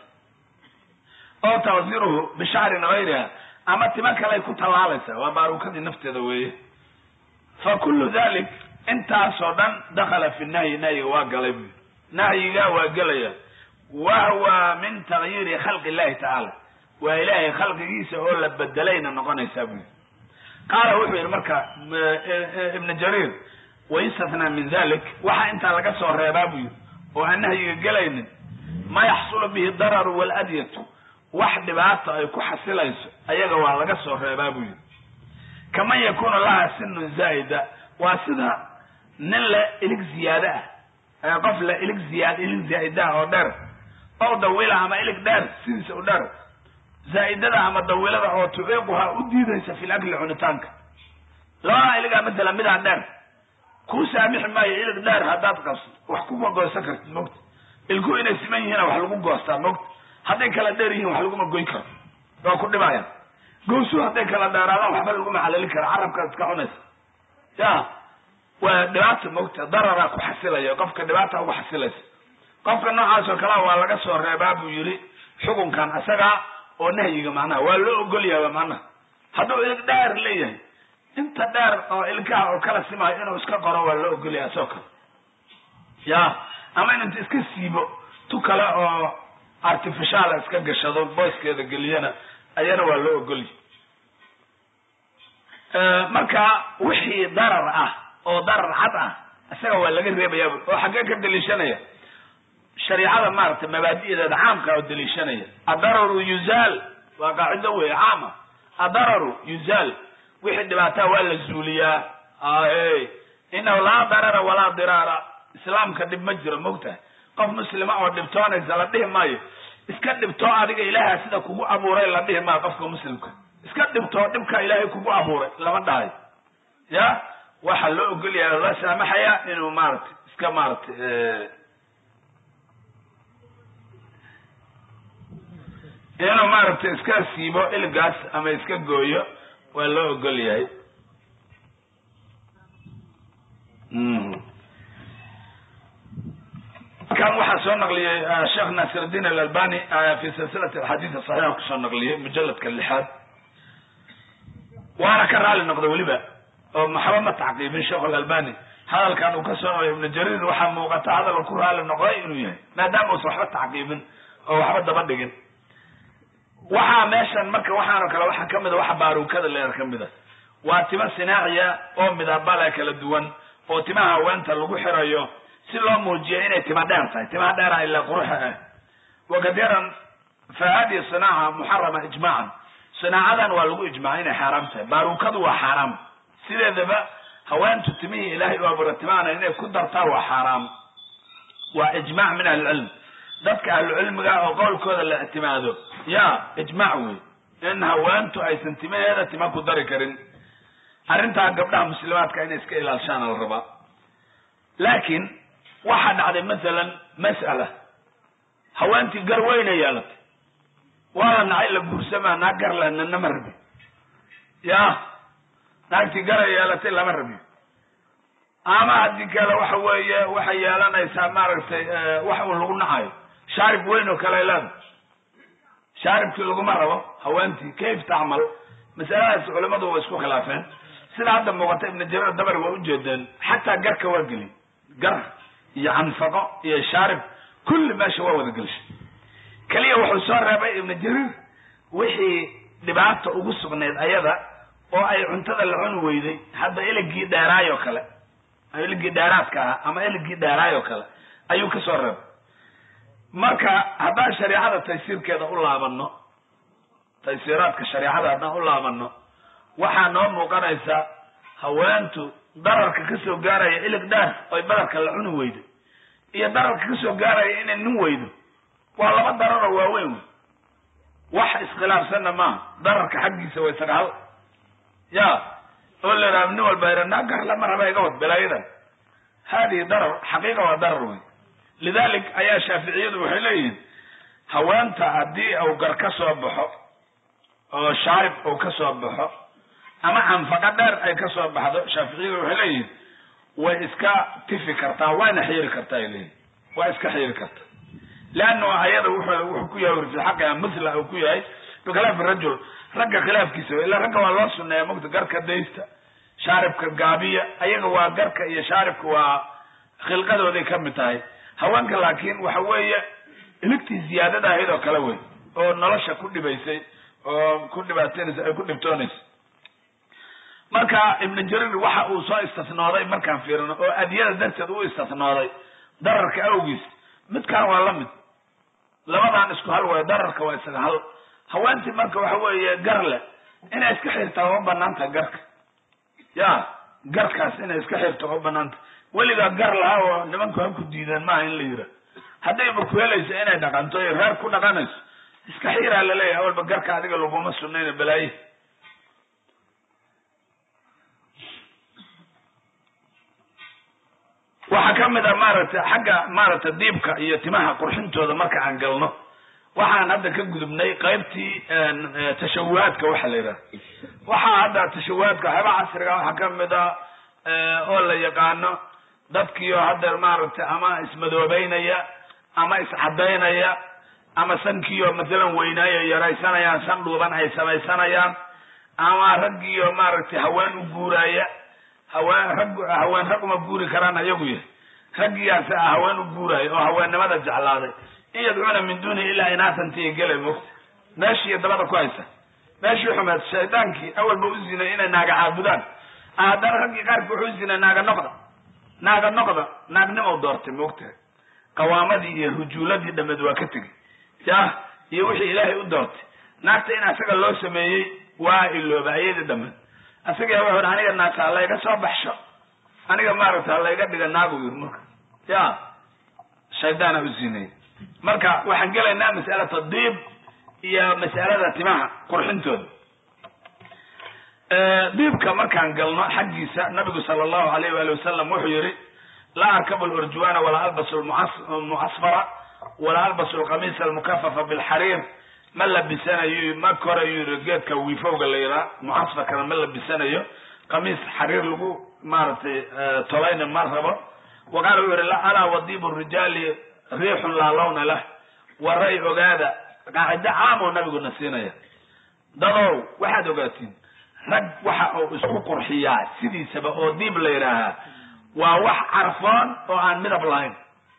ow taqsiruhu bishacrin gayriha ama tima kaley ku tallaalaysa waa baaruukadii nafteeda weeye fa kullu dalik intaasoo dhan dakala fi nahyi nahyiga waa galay buyi nahyiga waa gelaya wahwa min tagyiiri khalqi illahi tacaala waa ilaahay khalqigiisa oo la bedelayna noqonaysaa buyi qaala wuxuu yihi marka ibnu jariir wayustathnaa min dalik waxa intaa laga soo reebaa buu yihi oo aan nahyiga gelaynin ma yaxsulu bihi dararu waladyatu wax dhibaata ay ku xasilayso ayaga waa laga soo reebaa buu yihi kaman yakunu laha sinun zaa'ida waa sida nin le ilig ziyaado ah qof le ilig ziyaad ilig zaa'idaah oo dheer ow dawila ama ilig dheer sidiisa u dheer zaa'idada ama dawilada oo tuciiquha u diidaysa fi lakli cunitaanka labadaa iligaa matala midaa dheer kuu saamixi maayo ilig dheer haddaad qabso wax kuma goosan kartid mogta ilku inay siman yihiina wax lagu goostaa mogta hadday kala dheer yihiin wax laguma goyn karo waa ku dhibayaan gowsu hadday kala dheeraadaan waxba laguma xalali kara carabkaad iska cunaysa ya waa dhibaata mogta dararaa ku xasilaya qofka dhibaata uga xasilaysa qofka noocaas oo kalea waa laga soo reebaa buu yihi xukunkan isagaa oo nahyiga macnaha waa loo ogol yahay macnaha hadduu ilig dheer leeyahay inta dheer oo ilkaha oo kala simayo inuu iska qoro waa loo ogol yahay asoo kale ya ama in inta iska siibo tu kale oo artificiala iska gashado boyskeeda geliyana ayana waa loo ogolyahy marka wixii darar ah oo darar cad ah isaga waa laga reebayaaba oo xaggee ka daliishanaya shariicada maaragtay mabaadi'deeda caamka oo daliishanaya adararu yuzaal waa qaacido wey caama adararu yuzaal wixii dhibaataa waa la zuuliyaa ahe inahu laa darara walaa diraara islaamka dhib ma jiro mogtahay qof muslima oo dhibtoonaysa la dhihi maayo iska dhibtoo adiga ilaaha sida kugu abuuray la dhihi maayo qofka muslimka iska dhibtoo dhibka ilaahay kugu abuuray lama dhahayo ya waxaa loo ogolyaha loo saamaxaya inuu maaragtay iska maaragtay inuu maaragtay iska siibo ilgaas ama iska gooyo waa loo ogol yahay kan waxaa soo naqliyey sheekh naasiruddin alalbani fi silsilati axaadiis saxiixa kusoo naqliyey mujaladka lixaad waana ka raali noqday weliba oo maxaba ma tacqiibin sheekh alalbani hadalkan uu ka soo noqlay ibnu jariir waxaa muuqata hadal ku raali noqday inuu yahay maadaama uusan waxba tacqiibin oo waxba daba dhigin waxaa meeshan marka waxaanoo kale waxaa kamid a waxa baaruukada leer ka mid a waa tima sinaaciya oo midabale kala duwan oo timaha haweenta lagu xirayo si loo muujiyo inay tima dheer tahay timaha dheera ilaa quruxa ah wakadiran fa hadihi sinaaca muxarama ijmaacan sinaacadan waa lagu ijmaacay inay xaaraam tahay baaruukadu waa xaaraam sideedaba haweentu timihii ilaahay u abuura timahana inay ku dartaa waa xaaraam waa ijmac min ahlicilm dadka ahlucilmiga oo qowlkooda la ictimaado ya ijmac wey in haweentu aysan timaheeda tima ku dari karin arrintaa gabdhaha muslimaadka inay iska ilaalshaana la rabaa laakiin waxaa dhacday masalan mas'ala haweentii gar weyna yeelatay waa la nacay la guursamaa naag gar le nanama rabi ya naagtii gara yeelatay lama rabiyo ama haddii kale waxa weeye waxay yeelanaysaa maaragtay wax uu lagu nacayo shaarib weyn oo kale ay leedahay shaaribkii laguma rabo haweentii kayf tacmal masaladaas culimadu waa isku khilaafeen sida hadda muuqata ibnu jarir dabari waa ujeedeen xataa garka waa gelin gar iyo canfaqo iyo shaarib kulli meesha waa wada gelshay keliya wuxuu soo reebay ibnu jarir wixii dhibaata ugu sugnayd ayada oo ay cuntada la cuni weyday hadda eligii dheeraayoo kale eligii dheeraadka ahaa ama eligii dheeraayoo kale ayuu ka soo reebay marka haddaan shareecada taysiirkeeda u laabano taysiiraadka shareecada haddaan u laabano waxaa noo muuqanaysa haweentu dararka kasoo gaaraya ilig dheer oy badarka la cuni weydo iyo dararka kasoo gaaraya inay nin weydo waa laba dararoo waaweyn wey wax iskhilaafsanna maaha dararka xaggiisa way sagaal ya oo la yidhaha nin walba yidha naa gar lama raba iga wad balaayadan hadihi darar xaqiiqa waa darar wey lidalik ayaa shaaficiyadu waxay leeyihiin haweenta haddii uu gar ka soo baxo oo shaarib uu ka soo baxo ama canfaqa dheer ay ka soo baxdo shaaficiyadu waxay leeyihiin way iska tifi kartaa wayna xiiri kartaa ay leeyihin waa iska xiiri kartaa leanno ayada wuxuu wuxuu ku yahay fi xaqiha mithla uu ku yahay bikhilaafi rajul ragga khilaafkiisa ila ragga waa loo suneeya mogta garka daysta shaaribka gaabiya ayaga waa garka iyo shaaribka waa khilqadooday ka mid tahay haweenka laakiin waxa weeye iligtii ziyaadada ahayd oo kale wey oo nolosha ku dhibaysay oo ku dhibaateynaysa ay ku dhibtoonaysa marka ibnu jarir waxa uu soo istisnooday markaan fiirino oo adiyada darteed u istisnooday dararka awgiis midkaan waa la mid labadan isku hal waayo dararka waa isaga hal haweentii marka waxa weeye gar leh inay iska xirtaa waa banaanta garka ya garkaas inay iska xirto waa banaanta weligaa gar lahaa oo nimanku ha ku diideen maaha in la yira haddayba ku helayso inay dhaqanto iyo reer ku dhaqanayso iska xiiraa laleeyahay awalba garka adiga laguma sunayna balaaye waxaa ka mid a maaragtay xagga maaragtay diibka iyo timaha qurxintooda marka aan galno waxaan hadda ka gudubnay qaybtii tashawahaadka waxa la yidhaha waxaa hadda tashawahaadka waxyaaba casriga waxaa ka mid a oo la yaqaano dadkiioo hadda maaragtay ama ismadoobeynaya ama iscadaynaya ama sankiioo masalan weynaayo yaraysanayaan san dhuuban ay samaysanayaan ama raggiioo maaragtay haween u guuraya haween rag haween rag uma guuri karaan ayagu yahay raggiyaasi ah haween u guuraayo oo haweennimada jeclaaday in yadcuuna min duunihi ilaa inaasantiiy gelay mogta meeshii dabada ku haysa meeshii xumeed shaydaankii awalba u zinay inay naaga caabudaan haddana raggii qaarkii wuxuu zinay naaga noqda naaga noqda naagnimow doortay moogtahay qawaamadii iyo rujuuladii dhameed waa ka tegey ya iyo wixii ilaahay u doortay naagta in asaga loo sameeyey waa ilooba ayadii dhameed asaga wuxu aniga naagta halayga soo baxsho aniga maaragta halayga dhiga naagu yiri marka ya shaydaana u ziinay marka waxaan gelaynaa mas'alata diib iyo mas'alada timaha qurxintooda diibka markaan galno xaggiisa nabigu sala allahu alayh waali wasalam wuxuu yihi laa arkabu lurjuwana walaa albasu lmucasfara walaa albasu lqamiisa almukafafa bilxariir ma labisanayo ma korayu yiri geedka wiifowga la yihaa mucasfarkana ma labisanayo qamiis xariir lagu maaragtay tolayna ma rabo waqaala wuxuu yihi alaa wadiibu rijaali riixun laa lawna lah waray ogaada qaacido caam oo nabiguna siinaya dadow waxaad ogaatiin rag waxa uu isku qurxiyaa sidiisaba oo diib la yidhaahaa waa wax carfoon oo aan midab lahayn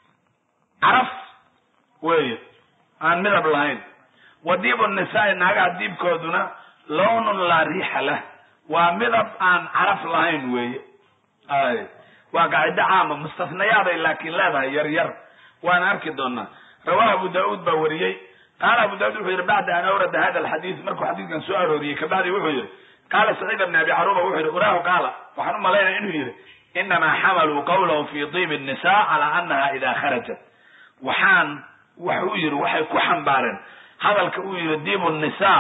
caraf weeye aan midab lahayn wa diibu nisaai naagaha diibkooduna lawnun laa riixa lah waa midab aan caraf lahayn weeye ay waa qaacido caama mustafnayaaday laakiin leedahay yar yar waana arki doonaa rawahu abu daauud baa wariyey qaala abu daauud wuxuu yihi bacda an awrada hada alxadiid markuu xadiidkan soo arooriyey kabacdi wuxuu yihi qaala saciid bn abi caruba wuxuu yihi uraahu qaala waxaan u malaynaya inuu yihi inamaa xamaluu qawlahu fi diibi nisa calaa anaha ida kharajat waxaan waxuu yihi waxay ku xambaareen hadalka uu yihi diibu nisa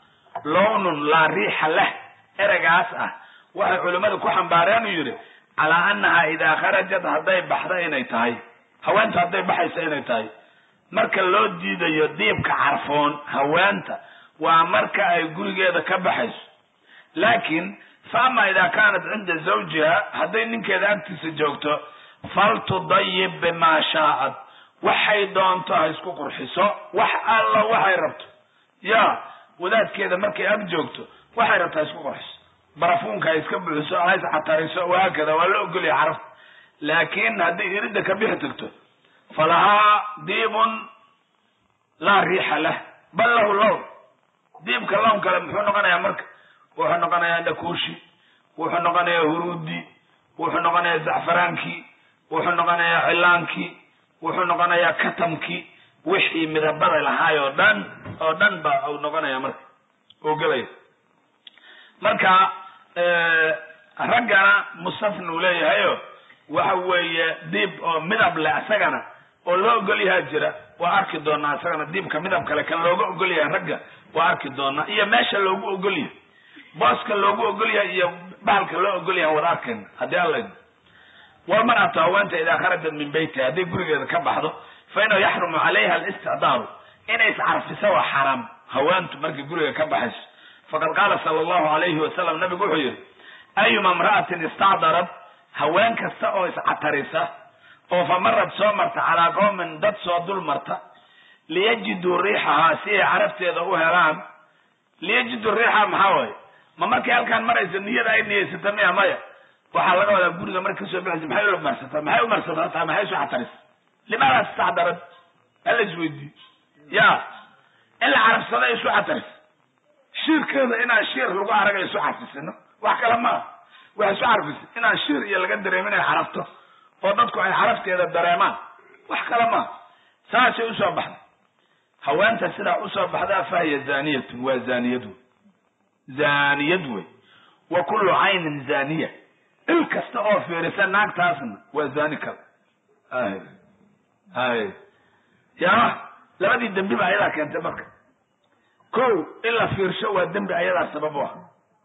lownun laa riixa lah ereygaas ah waxay culimmadu ku xambaareen uu yihi calaa anaha idaa kharajat hadday baxda inay tahay haweenta hadday baxaysa inay tahay marka loo diidayo diibka carfoon haweenta waa marka ay gurigeeda ka baxayso laakin fa ama idaa kaanat cinda zawjiha hadday ninkeeda agtiisa joogto faltudayib bimaa shaa'at waxay doonto ha isku qurxiso wax alla waxay rabto ya wadaadkeeda markay ag joogto waxay rabto ha isku qurxiso barafuunka ha iska buxiso ha iscatariso wahaakada waa la ogolaya carafta laakin hadday iridda ka bixi tagto falahaa diibun laa riixa lah bal lahu lown diibka lown kale muxuu noqonayaa marka wuxuu noqonayaa dhakuushi wuxuu noqonayaa huruudi wuxuu noqonayaa zacfaraankii wuxuu noqonayaa cilaankii wuxuu noqonayaa katamkii wixii midabada lahaay oo dhan oo dhan ba uu noqonaya marka oo gelaya marka raggana mustafna uu leeyahayo waxa weeye diib oo midab leh isagana oo loo ogol yahaa jira waa arki doonaa isagana diibka midab kale kan looga ogol yahay ragga waa arki doonaa iyo meesha loogu ogol yahay booska loogu ogol yahay iyo bahalka loo ogol yahay wada arkayna haddii alla walmar'atu haweenta idaa kharajat min beytiha hadday gurigeeda ka baxdo fa inahu yaxrumu calayha alisticdaaru inay iscarfiso waa xaraam haweentu markay guriga ka baxayso faqad qaala sala allahu alayhi wasalam nabigu wuxuu yihi ayuma imra'atin istacdarat haween kasta oo iscatarisa oo fa marad soo marta calaa qowmin dad soo dul marta liyajiduu riixahaa si ay carabteeda u helaan liyajiduu riixaha maxaa waaye ma markay halkaan maraysa niyada ay niyeysata miya maya waxaa laga wadaa guriga marka kasoo baxaysa maxay u marsataa maxay u marsataa maxay isu catarisa limaada istacdarad hala isweydiiyo ya in la carabsada isu catarisa shiirkeeda inaan shiir lagu araga isu carfisino wax kale maa wax isu carfisa inaan shiir iyo laga dareemin ay carafto oo dadku ay carafteeda dareemaan wax kale maa saasay usoo baxday haweenta sidaa usoo baxdaa fahiya zaniyatun waa zaniyad wey zaniyad wey wa kullu caynin zaniya il kasta oo fiirisa naagtaasna waa zani kale ay ay ya labadii dembi ba ayadaa keentay marka ko in la fiirsho waa dembi ayadaa sabab u ah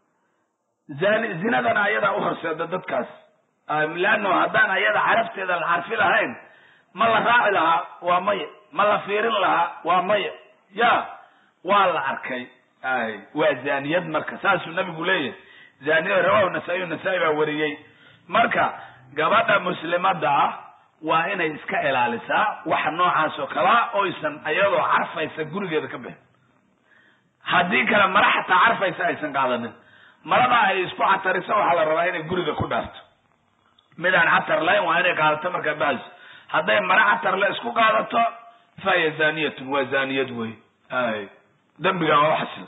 zani zinadana ayadaa uhorseeda dadkaas leano haddaan ayada carabteeda la carfi lahayn ma la raaci lahaa waa maya ma la fiirin lahaa waa maya ya waa la arkay ay waa zaniyad marka saasuu nabigu leeyahay zaniyad rawahu nasaa-iy nasaa-i baa wariyey marka gabadha muslimada ah waa inay iska ilaalisaa waxa noocaas oo kalaa oysan ayadoo carfaysa gurigeeda ka bixin haddii kale mara xataa carfaysa aysan qaadanin marada ay isku catariso waxaa la rabaa inay guriga ku dhaarto mid aan catar lahayn waa inay qaadato markaa bahayso hadday mara catarle isku qaadato fahiya zaniyatun waa zaniyad wey ay dembiga waa uxasil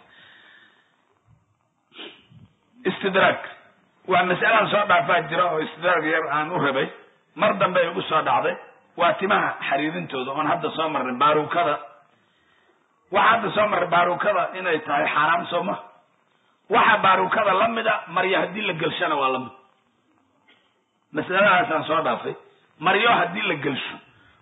istidraag waa mas'alaan soo dhaafaa jira oo istidraag yar aan u rabay mar dambe ay ugu soo dhacday waa timaha xariirintooda oon hadda soo marnay baarukada waxaa hadda soo marray baarukada inay tahay xaaraam soo ma waxa baarukada lamida maryo haddii la gelshana waa lamid masaladaasaan soo dhaafay maryo haddii la gelsho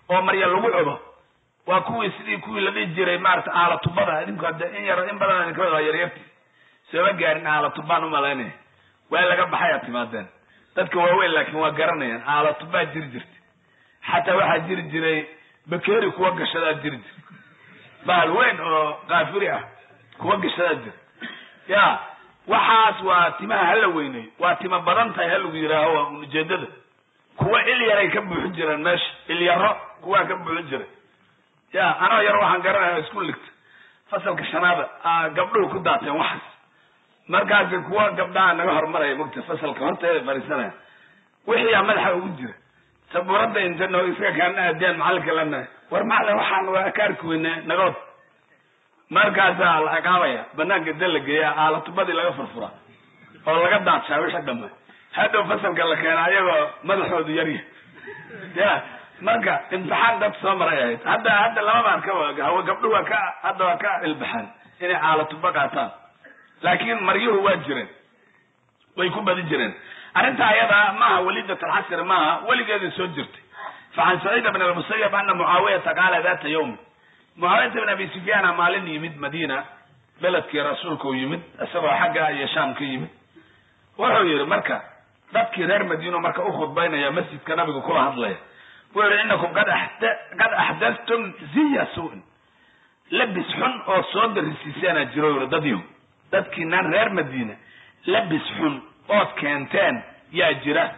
oo marya lagu cubo waa kuwii sidii kuwii la dhihi jiray maarata aalatubada idinku hadde in yar in badan idinka wada yaryarti sooma gaarin aalatubaan umalaynaya waa laga baxay aad timaadeen dadka waaweyn laakiin waa garanayaan aalatubaa jiri jirta xataa waxaa jiri jiray bakeri kuwa gashadaa jiri jira bahal weyn oo kaafiri ah kuwa gashadaa jira ya waxaas waa timaha hala weyneyo waa tima badan tahay ha lagu yidhaaho waa ujeedada kuwa il yaray ka buuxin jireen meesha il yaro kuwaa ka buuxin jiray ya anoo yar waxaan garanaya isku ligta fasalka shanaada gabdhuhu ku daateen waxaas markaasi kuwa gabdhaha naga hormaraya mogta fasalka horteeda fariisanaya wixiiyaa madaxa ugu jira sabuuradda intano iska kaana aadiyaan macalinka lena war macalin waxaan waa akaarki weyne nagood markaasaa la ciqaabaya banaanka inta la geeya aalatubadii laga furfura oo laga daadshaa wixii dhama hadhow fasalka la keena ayagoo madaxoodu yarya ya marka imtixaan dad soo maray ahayd hadda hadda lamamaan ka waaga hawe gabdho waa ka hadda waa ka ilbaxan inay aalatuba qaataan laakiin maryuhu waa jireen way ku badi jireen arrinta ayada maaha walidat alxasri maaha weligeedii soo jirtay facan saciid bn almusayab ana mucaawiyata qaala data yawmi mucaawiyata bn abi sufyaana maalin yimid madiina beledkii rasuulka u yimid isagoo xagga iyo shaam ka yimid wuxuu yihi marka dadkii reer madiino marka u khudbaynaya masjidka nabiga kula hadlaya wuxuu yihi inakum qad qad axdadtum ziya su-in labis xun oo soo darisiiseenaa jiro yiri dadyo dadkiinaan reer madiina labis xun ood keenteen yaa jira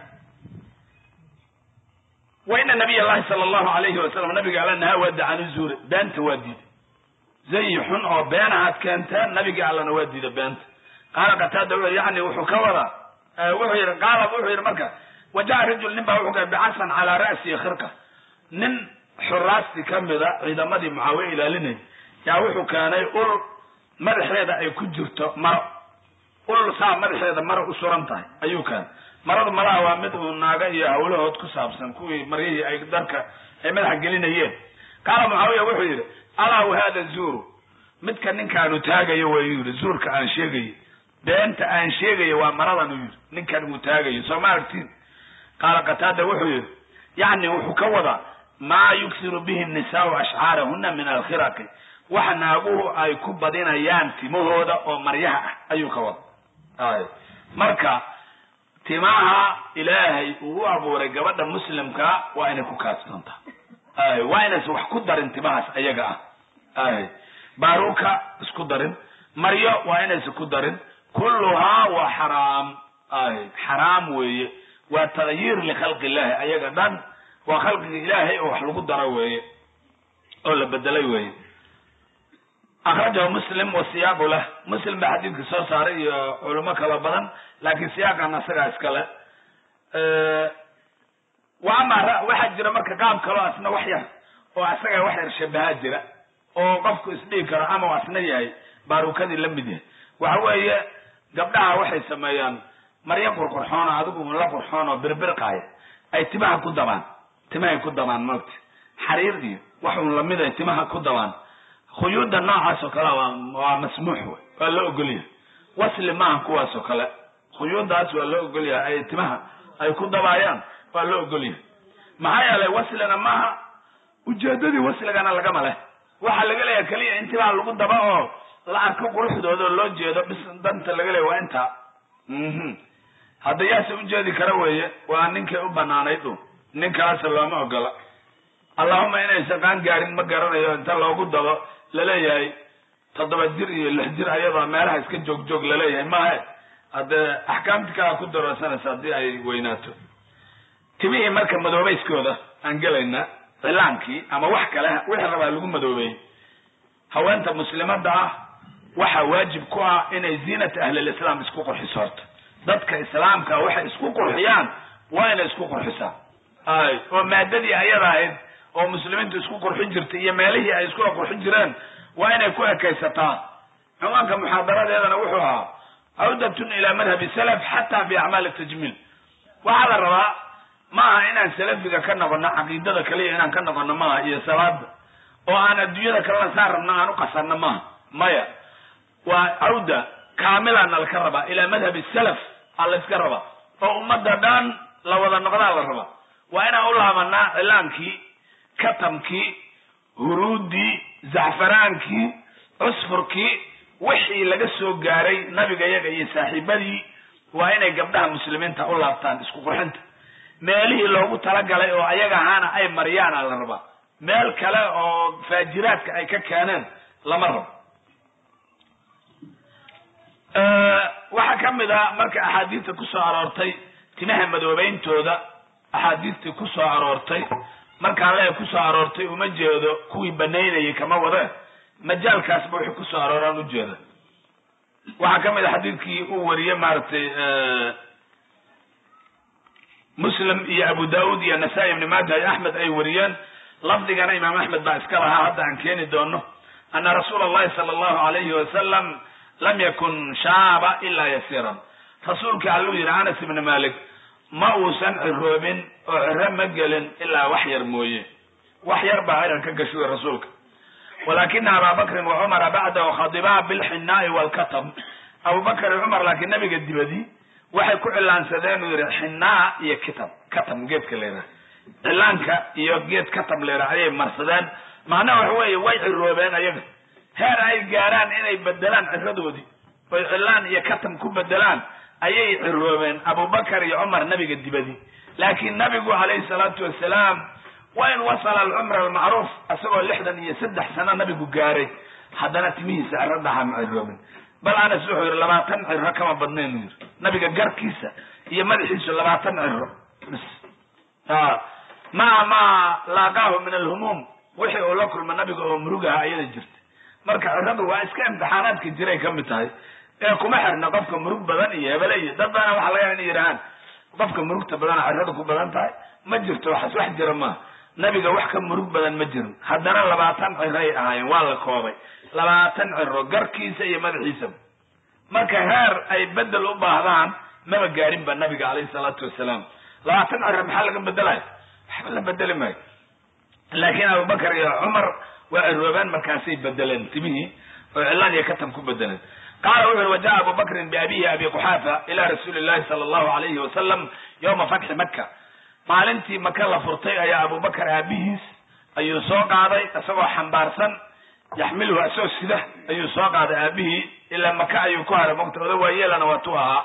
wa ina nabiy llahi sala allahu alayhi wasalam nabiga alla nahaa waa dacani zuure beenta waa diiday zayi xun oo beenahaad keenteen nabiga allana waa diida beenta qaala qataada wuxu yani wuxuu ka wadaa wuxuu yihi qaala wuxuu yihi marka waja'a rajul nin baa wuxuu keenay bicasan calaa ra'sihi khirqa nin xuraasti kamida ciidamadii mucaawiya ilaalinay yaa wuxuu keenay ul madaxeeda ay ku jirto maro ul saa madaxeeda maro u suran tahay ayuu keenay maradu malaha waa mid uu naaga iyo hawlahood ku saabsan kuwii maryihii ay darka ay madaxa gelinayeen qaala mucaawiya wuxuu yidhi alaa hada zuuru midka ninkaanu taagayo wayuu yidhi zuurka aan sheegayo beenta aan sheegayo waa maradan uu yidhi ninkan uu taagayo soo ma aragtiin qaala qataada wuxuu yidhi yacni wuxuu ka wadaa maa yuksiru bihi nisaau ashcaarahuna min alkhiraqi waxa naaguhu ay ku badinayaan timahooda oo maryaha ah ayuu ka wada ay marka timaha ilaahay uu u abuuray gabadha muslimka waa inay ku kaadsoontaa ay waa inaysan wax ku darin timahaas ayaga ah ay baaruka isku darin maryo waa inaysan ku darin kulluhaa waa xaraam ay xaraam weeye waa tagyiir likhalqi illahi ayaga dhan waa khalqiga ilaahay oo wax lagu daro weeye oo la bedelay weeye akrajahu muslim wa siyaaqu lah muslim baa xadiidka soo saaray iyo culimo kalo badan laakiin siyaaqan asagaa iskale wa ama waxaa jira marka qaab kaloo asna wax yar oo asaga wax yar shabahaa jira oo qofku isdhigi karo ama asna yahay baarukadii la mid yahay waxa weeye gabdhaha waxay sameeyaan maryo qurqurxoona adigu la qurxoon oo birbirqaaya ay timaha ku dabaan timahay ku dabaan moogta xariir iyo wax un lamid ay timaha ku dabaan khuyuudda noocaas oo kale waa waa masmuux wey waa loo ogolyahay wasli maaha kuwaas oo kale khuyuuddaas waa loo ogolyahay ay timaha ay ku dabaayaan waa loo ogolyahay maxaa yeelay waslina maaha ujeedadii wasligana lagama leh waxaa laga leeyahay keliya in timaha lagu daba oo la arko quruxdooda oo loo jeedo bis danta laga leeya waa intaa mhm hadda yaase ujeedi kara weeye waa ninkay u banaanayd u ninkaas looma ogola allahuma inaysan qaan gaarin ma garanayo inta loogu dabo laleeyahay toddoba jir iyo lix jir ayadoo meelaha iska joog joog laleeyahay maahe haddee axkaamti kalaa ku daroosanaysa haddii ay weynaato timihii marka madoobayskooda aan gelayna cilaankii ama wax kale wixii rabaa lagu madoobeeyey haweenta muslimadda ah waxaa waajib ku ah inay ziinata ahlilislaam isku qurxiso horta dadka islaamka waxay isku qurxiyaan waa inay isku qurxisaan ay oo maadadii ayada ahayd oo muslimiintu isku qurxin jirtay iyo meelihii ay iskula qurxin jireen waa inay ku ekaysataa cumaanka muxaadaradeedana wuxuu ahaa cawdatun ilaa madhabi salaf xataa fi acmaali tajmiil waxaa la rabaa maaha inaan salafiga ka noqono caqiidada kaliya inaan ka noqono maaha iyo salaada oo aan adduunyada kalena saan rabno aan uqasanno maaha maya waa cawda kaamilana laka rabaa ilaa madhabi salaf aa la iska rabaa oo ummadda dhan la wada noqdaa la rabaa waa inaan u laabanaa cilaankii katamkii huruuddii zacfaraankii cusfurkii wixii laga soo gaaray nabiga yaga iyo saaxiibadii waa inay gabdhaha muslimiinta u laabtaan isku qurxinta meelihii loogu talagalay oo ayaga ahaana ay mariyaana la rabaa meel kale oo faajiraadka ay ka keeneen lama rabo waxaa ka mid ah marka axaadiista kusoo aroortay timaha madoobeyntooda axaadiistii kusoo aroortay markaan le kusoo aroortay uma jeedo kuwii banaynayay kama wade majaalkaasba wixii kusoo arooraan ujeeda waxaa ka mid a xadiidkii uu wariyey maaragtay muslim iyo abu daud iyo nasaa-i ibni maaja iyo axmed ay wariyeen lafdigana imaam axmed baa iska lahaa hadda aan keeni doono ana rasuula allahi sala allahu alayhi wasalam lam yakun shaaba ilaa yasiiran rasuulka alluu yidhi anas ibni malik ma uusan ciroobin oo ciro ma gelin ilaa wax yar mooye wax yar baa cirar ka gashuy rasuulka walakina aba bakrin wa cumara bacdahu khadibaa bilxinaai walkatam abubakar iyo cumar laakiin nabiga dibadii waxay ku cilaansadeen uu yihi xinaa iyo kitab katam geedka leedaha cilaanka iyo geed katab leedaha ayay marsadeen macnaha waxa weeye way ciroobeen ayaga heer ay gaaraan inay bedelaan ciradoodii oy cilaan iyo katam ku bedelaan ayay ciroobeen abubakar iyo cumar nabiga dibadii laakiin nabigu calayhi salaatu wasalaam wa in wasala alcumra almacruuf isagoo lixdan iyo saddex sano nabigu gaaray haddana timihiisa ciro dhaha ma ciroobin bal anas wuxuu yihi labaatan ciro kama badnayn u yiri nabiga garkiisa iyo madaxiisu labaatan ciro bs maa maa laaqaahu min alhumuum wixii uu la kulma nabiga oo murugaha ayada jirta marka ciradu waa iska imtixaanaadka jiray ka mid tahay ee kuma xirna qofka murug badan iyo hebele iyo dad baana waxa laga yaaba inay yidhahaan qofka murugta badana ciradu ku badan tahay ma jirto waxaas wax jira maaha nabiga wax ka murug badan ma jirin haddana labaatan ciray ahaayeen waa la koobay labaatan ciro garkiisa iyo madaxiisaba marka heer ay bedel u baahdaan maba gaarin ba nabiga calayhi salaatu wasalaam labaatan ciro maxaa laga bedelaya waxba la bedeli maayo laakiin abubakar iyo cumar waa ciroobeen markaasay bedeleen timihii oo cilaan iyo katam ku bedeleen qaala wuxu uri wajaءa abu bakrin biabihi abi quxaafa ila rasuuli llahi sala allahu alayhi wasalam yowma fatxi maka maalintii maka la furtay ayaa abubakar aabihiis ayuu soo qaaday isagoo xambaarsan yaxmiluhu isagoo sida ayuu soo qaaday aabihii ilaa maka ayuu ku haray mogta oda waayeelana waa tu ahaa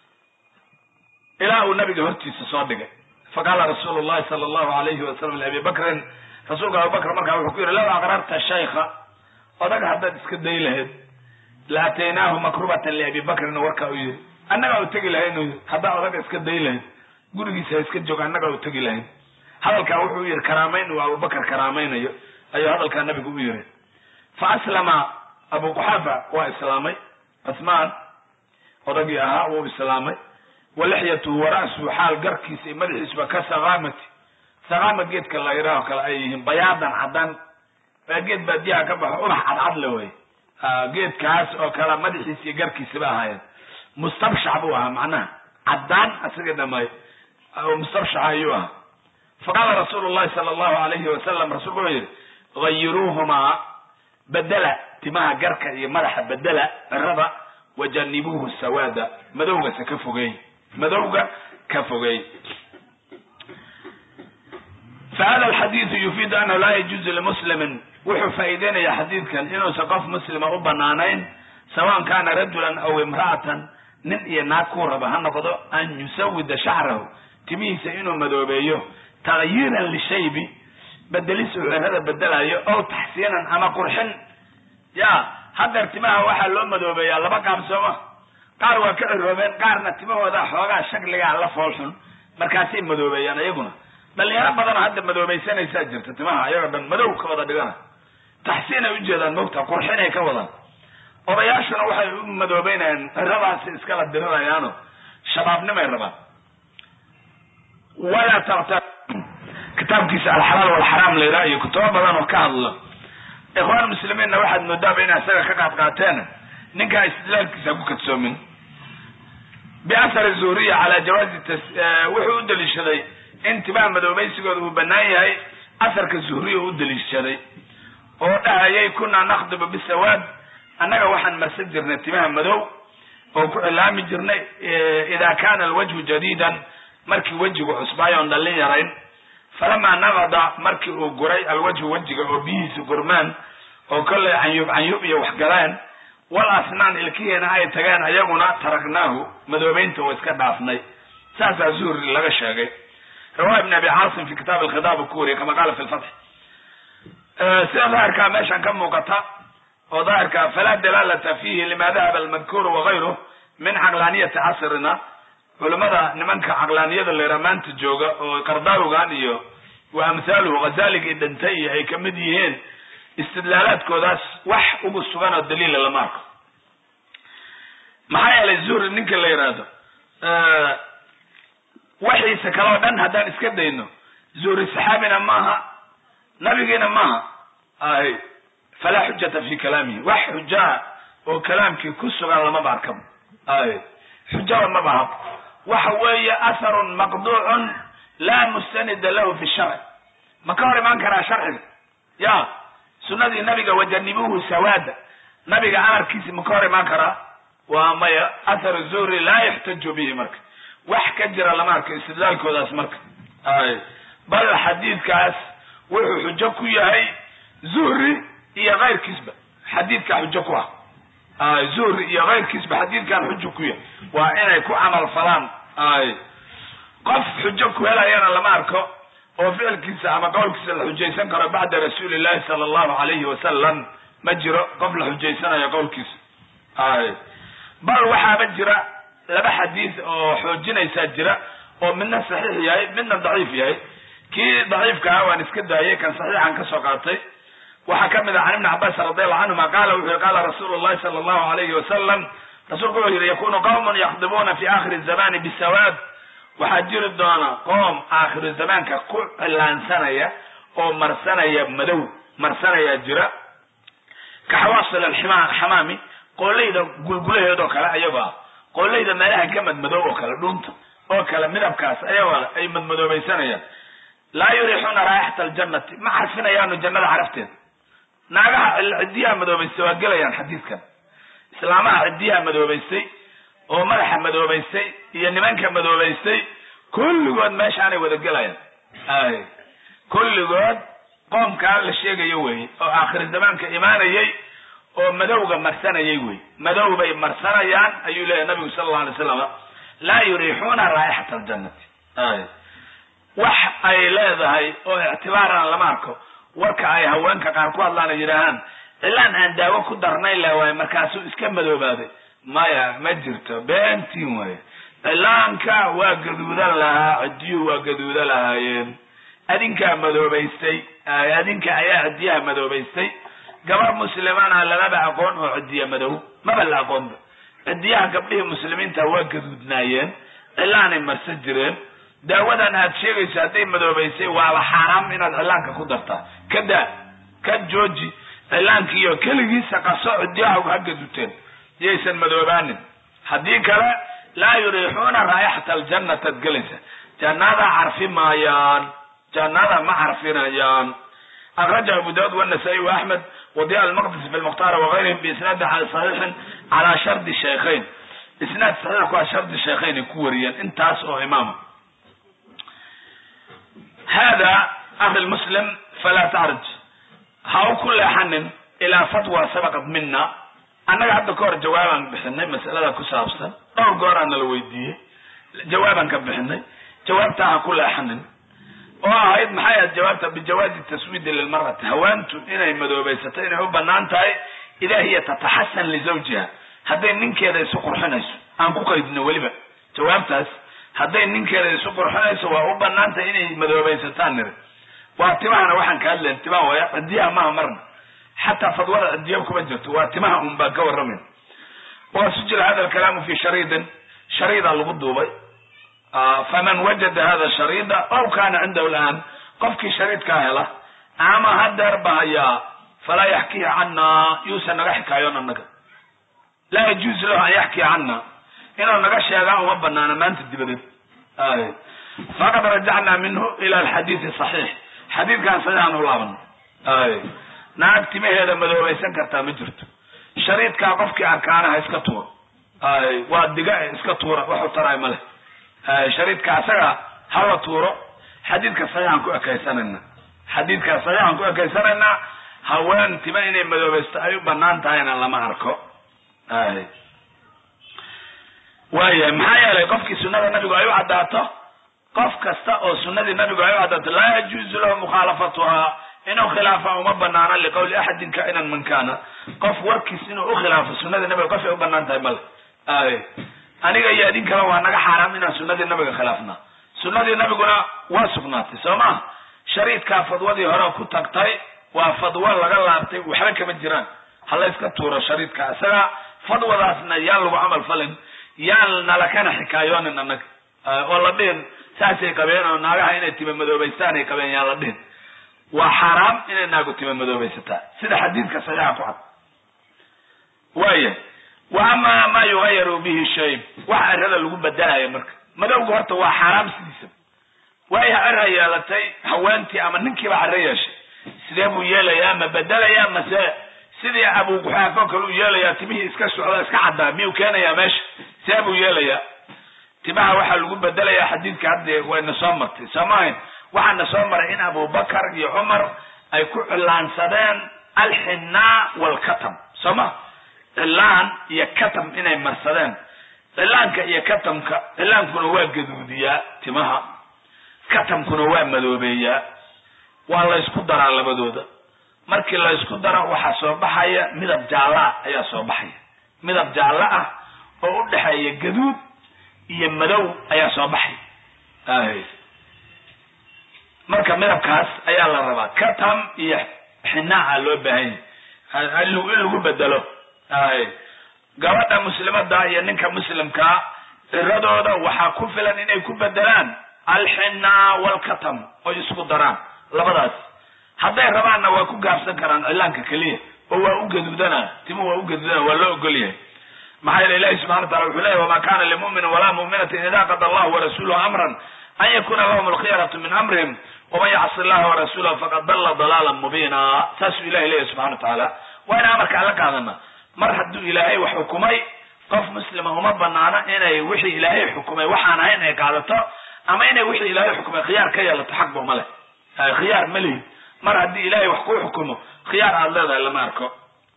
ilaa uu nabiga hortiisa soo dhigay faqaala rasuulu llahi sala allahu alayhi wasalam liabi bakrin rasuulka abubakr markaa wuxuu ku yidhi law aqrarta shaykha odaga haddaad iska day lahayd la ataynaahu makrubatan liabi bakrin warkaa u yidhi annagaa u tegi lahayn u yidhi haddaa odaga iska day lahayd gurigiisa iska joog annagaa u tegi lahayn hadalkaa wuxuu u yihi karaamayn uu abubakar karaamaynayo ayuu hadalkaa nabigu u yihi fa aslama abu quxaafa waa islaamay cusmaan odagii ahaa wuu islaamay wa lixyatuhu wa ra'suhu xaal garkiisa iyo madaxiisuba ka sakaamati sakaama geedka la yidhaaho kale ay yihiin bayaadan caddaan waa geed baadiyaha ka baxo ubax cadcad le wey geedkaas oo kale madaxiisa iyo garkiisaba ahaayeen mustabshax buu ahaa macnaha caddaan isaga dhamay mustabshaxa ayuu ahaa faqaala rasuulu llahi sala allahu alayhi wasalam rasuulku wuxuu yihi gayiruuhumaa bedela timaha garka iyo madaxa bedela cirada wajanibuuhu sawaada madowgase ka fogeey madowga ka fogeey fahada alxadiidu yufiidu annahu laa yajuuzu limuslimin wuxuu faa'iideynaya xadiidkan inuusan qof muslima u banaanayn sawan kana rajulan aw imra'atan nin iyo naag kuu raba ha noqdo an yusawida shacrahu timihiisa inuu madoobeeyo takyiiran lishaybi bedelis uu cirada bedelayo ow taxsiinan ama qurxin ya haddeer timaha waxaa loo madoobeeyaa laba qaab sooma qaar waa ka ciroobeen qaarna timahooda xoogaa shakligaa la foolxun markaasay madoobeeyaan iyaguna dhalinyaro badanoo hadda madoobaysanaysaa jirta timaha ayagoo dhan madow ka wada dhigana taxsiin ay ujeedaan mogta qurxinay ka wadaan odayaashuna waxay u madoobeynayaan ciradaasi iskala dirirayaano shabaabnimay rabaan walaa taqta kitaabkiisa alxalaal walxaraam la yidhaha iyo kutubo badan oo ka hadlo ikhwaan muslimiinna waxaad moodaaba inay isaga ka qaad qaateen ninkaa istidlaalkiisa ku kadsoomin biathar zuhriya calaa jawaazi wuxuu u daliishaday in timaha madoobaysigooda uu banaan yahay asarka zuhriya u daliishaday oo dhahayay kunaa nakhdibu bisawaad annaga waxaan marsan jirnay timaha madow oo ku cilaami jirnay ida kana alwajhu jadiidan markii wejigu cusbaayo oon dhallin yarayn falamaa nabada markii uu guray alwajhu wejiga oo biyihiisa gurmaan oo kollay canyub canyub iyo wax galeen wal asnaan ilkihiina ay tageen ayaguna taragnaahu madoobeynta oo iska dhaafnay saasaa zuhri laga sheegay riwaaya ibn abi caasim fi kitaab alkhidaab uu ku wariyay kama qaala fi lfatx sida daahirkaa meeshan ka muuqata oo daahirka falaa dalaalata fihi lima dahaba almadkuuru wagayruh min caqlaaniyati casrina culimada nimanka caqlaaniyada leera maanta jooga oo qardaawigan iyo wa amhaaluhu ghazaligii dhintay iyo ay kamid yihiin istidlaalaadkoodaas wax ugu sugan oo daliila lama arko maxaa yeelay zuhri ninka la yidhaahdo waxiisa kale oo dhan haddaan iska dayno zuhri saxaabina maaha nabigiina maaha ay falaa xujata fi kalaamihi wax xujaa oo kalaamkii ku sugan lamaba arkaba ay xujada maba hab waxa weeye atharun maqduucun laa mustanida lahu fi sharci ma ka hor imaan karaa sharciga ya sunadii nabiga wajanibuhu sawaada nabiga amarkiisi ma ka hor imaan karaa waa maya athar zuhri laa yaxtaju bihi marka wax ka jira lama arko istidlaalkoodaas marka ay bal xadiidkaas wuxuu xujo ku yahay zuhri iyo kayrkiisba xadiidkaa xujo ku ah ay zuhri iyo kayrkiisba xadiidkan xujo ku yahay waa inay ku camal falaan ay qof xujo ku helayana lama arko oo ficilkiisa ama qowlkiisa la xujaysan karo bacda rasuuli llahi sala allahu alayhi wasalam ma jiro qof la xujaysanayo qowlkiisa ay bal waxaaba jira laba xadiis oo xoojinaysaa jira oo midna saxiix yahay midna daciif yahay kii daciifka ah waan iska daayay kan saxiixan kasoo qaatay waxaa kamid ah can ibni cabbaas radiallahu canhuma qaala wuxu yihi qaala rasuulu llahi sala allahu alayhi wasalam rasuulku wuxuu yihi yakunu qawmun yakdibuuna fi akhiri zamani bisawaad waxaa jiri doona qoom aakhiru zamaanka ku cilaansanaya oo marsanaya madow marsanaya jira ka xawaasil alxamaami qoolayda gulgulaheedoo kale ayagoo ah qoolayda meelaha ka madmadow oo kale dhunta oo kale midabkaas ayagoo ay madmadoobaysanayaan laa yurixuuna raaixata aljannati ma carfinayaanu jannada carafteeda naagaha ciddiyaha madoobaystay waa gelayaan xadiidkan islaamaha ciddiyaha madoobaystay oo madaxa madoobaystay iyo nimanka madoobaystay kulligood meeshaanay wada gelayaan ay kulligood qoomkaa la sheegayo weye oo aakhiri zamaanka imaanayay oo madowga marsanayay wey madow bay marsanayaan ayuu leeyahy nabigu sala allau alay slam laa yuriixuuna raa'ixata aljannati ay wax ay leedahay oo ictibaarana lama arko warka ay haweenka qaar ku hadlaan ay yidhaahaan cilaan aan daawo ku darnayn la waaye markaasuu iska madoobaaday maya ma jirto beentiin waaye cilaanka waa gaduudan lahaa ciddiyuhu waa gaduudan lahaayeen adinkaa madoobaystay adinka ayaa ciddiyaha madoobaystay gabar muslimana lamaba aqoon oo ciddiya madow maba la aqoonba ciddiyaha gabdhihii muslimiinta waa gaduudnaayeen cilaanay marsan jireen daawadan aad sheegayso hadday madoobaysay waaba xaaraam inaad cilaanka ku dartaa ka daa ka jooji cilaankiiyo keligiisa qaso ciddiyaha ha gaduuteen yaysan madoobaanin haddii kale laa yuriixuuna raa'ixata aljannataad gelaysa jannada carfi maayaan jannada ma carfinayaan akraja abu daud wanasaa-i wa axmed wadiya almaqdisi fi lmukhtaar wagayrihim biisnaadi saxiixin calaa shardi shaykhayn isnaad saxiix ku a shardi shaykhayn ay ku wariyeen intaas oo imaama hada akhi lmuslim falaa tacrij ha u ku leexanin ilaa fatwa sabaqat mina annaga hadda ka hor jawaabaan bixinay masalada ku saabsan dhowr gooraa nala weydiiyey jawaabaan ka bixinay jawaabtaa ha ku leexanin oo ahayd maxay ahayd jawaabta bijawaazi taswiidi lilmarati haweentu inay madoobaysato inay u banaan tahay idaa hiya tataxasan lizawjiha hadday ninkeeda isu qurxinayso aan ku qaydino weliba jawaabtaas hadday ninkeeda isu qurxinayso waa u banaan tahay inay madoobaysataan niri waa timahana waxaan ka hadlayn timaha waaya cidiyaha maha marna xataa fadwada cidiya kuma jirto waa timaha un baan ka warramayn wa sujila hada alkalaamu fi shariidin shariida lagu duubay faman wajada hada shariida aw kana cindahu laan qofkii shariidkaa hela ama hadeer ba hayaa falaa yaxkiya cana yuusan naga xikaayoon annaga laa yajuuzu lahu an yaxkiya cana inuu naga sheegaa uma banaana maanta dibadeed faqad rajacna minhu ila alxadiidi saxiix xadiidkan saxiixan u laabana naag timaheeda madoobaysan kartaa ma jirto shariidkaa qofkii arkaana ha iska tuuro waa diga iska tuura waxu taraay ma leh shariidka asaga hala tuuro xadiidka saxiixaan ku ekaysanayna xadiidka saxiixaan ku ekaysanaynaa haween tima inay madoobaysto ay u banaan tahayna lama arko ay waayahay maxaa yeelay qofkii sunada nabigu ay u caddaato qof kasta oo sunadii nabigu ay u caddaato laa yajuuzu lahu mukhaalafatuhaa inuu khilaafa uma banaano liqawli axadin kainan man kana qof warkiis inuu ukhilaafo sunadii nabiga qof ay u banaan tahay male ay aniga iyo idin kale waa naga xaaraam inaan sunadii nabiga khilaafna sunadii nabiguna waa sugnaatay soo ma shariidkaa fadwadii hore ku tagtay waa fadwo laga laabtay waxba kama jiraan hala iska tuuro shariidka isaga fadwadaasna yaan lagu camal falin yaan nalakana xikaayoonin annaga oo la dhihin saasay qabeen oo naagaha inay tima madoobaystaan ay qabeen yaan la dhihin waa xaaraam inay naagu tima madoobaysataa sida xadiidka saxiixa ku cad waaya wa ama ma yugayaru bihi shay waxa erada lagu bedelayo marka madowga horta waa xaaraam sidiisa waayo cera yeelatay haweentii ama ninkiiba cero yeeshay sidee buu yeelayaa ma bedelayaa mase sidii abuguxaafo kale u yeelayaa timihii iska socda iska caddaa miyuu keenayaa meesha see buu yeelayaa timaha waxaa lagu bedelayaa xadiidka hadde wayna soo martay soo maahayn waxaana soo maray in abubakar iyo cumar ay ku cilaansadeen alxinaa walkatam soo ma cilaan iyo katam inay marsadeen cilaanka iyo katamka cilaankuna waa gaduudiyaa timaha katamkuna waa madoobeeyaa waa la ysku daraa labadooda markii la ysku daro waxaa soo baxaya midab jaalla ayaa soo baxaya midab jaallo ah oo u dhexeeya gaduud iyo madow ayaa soo baxay marka midabkaas ayaa la rabaa katam iyo xinaaca loo baahan yahay in lagu bedelo gabadha muslimada iyo ninka muslimkaa ciradooda waxaa ku filan inay ku bedelaan alxinaa walkatam oy isku daraan labadaas hadday rabaanna waa ku gaabsan karaan cilaanka keliya oo waa u gaduudana timu waa u gaduudana waa loo ogol yahay maxaa yeele ilahi subxana wa tacala wuxuu leyahy wama kana limuminin walaa muminatin ida qada allahu warasuluhu amran an yakuna lahum alkhiyaratu min amrihim waman yacsi allaha warasulahu faqad dalla dalaalan mubiina saasuu ilahi leyahy subxana wa tacaala waa in amarka alla qaadana mar hadduu ilaahay wax xukumay qof muslima uma banaano inay wixii ilaahay xukumay waxaan ahayn ay qaadato ama inay wixii ilaahay xukumay khiyaar ka yeelato xaqba ma leh khiyaar ma lihid mar haddii ilaahay wax kuu xukumo khiyaar aada leedahay lama arko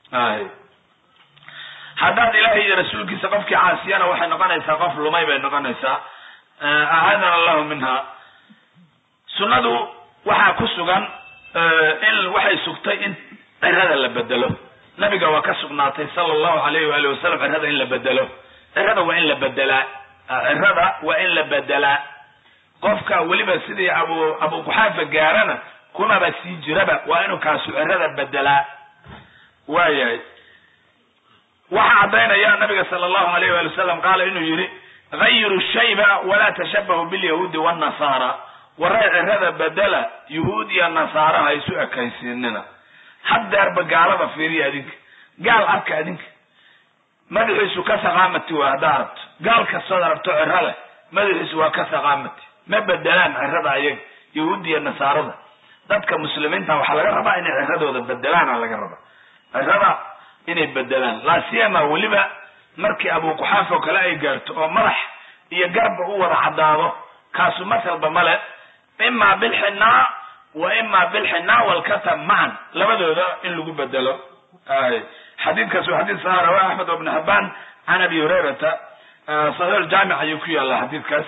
haddaad ilaahay iyo rasuulkiisa qofkii caasiyana waxay noqonaysaa qof lumay bay noqonaysaa ahaadana allahu minha sunnadu waxaa ku sugan in waxay sugtay in cirada la bedelo nabiga waa ka sugnaatay sala allahu alayhi waali wasalam cirada in la bedelo cirada waa in la bedelaa cirada waa in la bedelaa qofka weliba sidii abu abu kuxaafa gaarana kunaba sii jiraba waa inuu kaasu cirada bedelaa waayahay waxaa caddaynaya nabiga sala allahu alayh waali wasalam qaala inuu yihi gayiru shayba walaa tashabahu bilyahuudi wannasara waray cirada bedela yuhuud iyo nasaara ha isu ekaysiinina haddeerba gaalada fiiriya adinka gaal arka adinka madaxiisu ka saqaamati waa haddaa aragto gaal kastood aragto ciro leh madaxiisu waa ka saqaamati ma bedelaan cirada ayaga yahuudi iyo nasaarada dadka muslimiinta waxaa laga rabaa inay ciradooda bedelaana laga rabaa cirada inay bedelaan laasiyama weliba markii abuquxaaf oo kale ay gaarto oo madax iyo garba u wada caddaado kaasu masalba male ima bilxinaa wa ima bilxinaa walkatam macan labadooda in lagu bedelo xadiidkaas waa xadiid saha rawa axmed ibn habaan can abi hurayrata saxiix jaamic ayuu ku yaalla xadiidkaas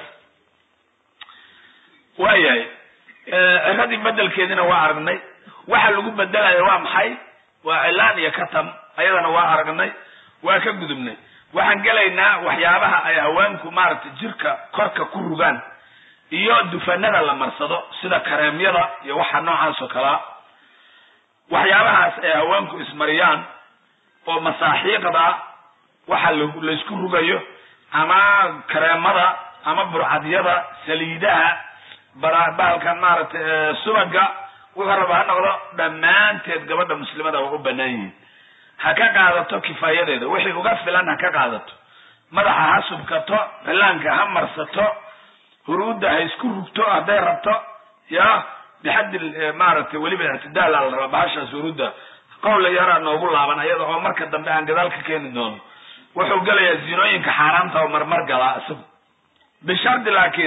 waayahay ciradii bedelkeedina waa aragnay waxa lagu bedelaya waa maxay waa cilaan iyo katam ayadana waa aragnay waa ka gudubnay waxaan gelaynaa waxyaabaha ay haweenku maaragtay jirka korka ku rugaan iyo dufanada la marsado sida kareemyada iyo waxa noocaas oo kalea waxyaabahaas ay haweenku ismariyaan oo masaaxiiqda waxa laysku rugayo ama kareemada ama burcadyada saliidaha bahalkan maaragtay subaga wuxuu raba ha noqdo dhammaanteed gabadha muslimada waa u banaan yihiin ha ka qaadato kifaayadeeda wixii uga filan ha ka qaadato madaxa ha subkato cilaanka ha marsato huruudda ha isku rugto hadday rabto ya bixaddi maaragtay weliba ictidaal a la rabaa bahashaas huruudda qowla yaraa noogu laaban ayada oo marka dambe aan gadaal ka keeni doono wuxuu gelayaa zinooyinka xaaraamta oo marmar galaa isagu bishardi laakiin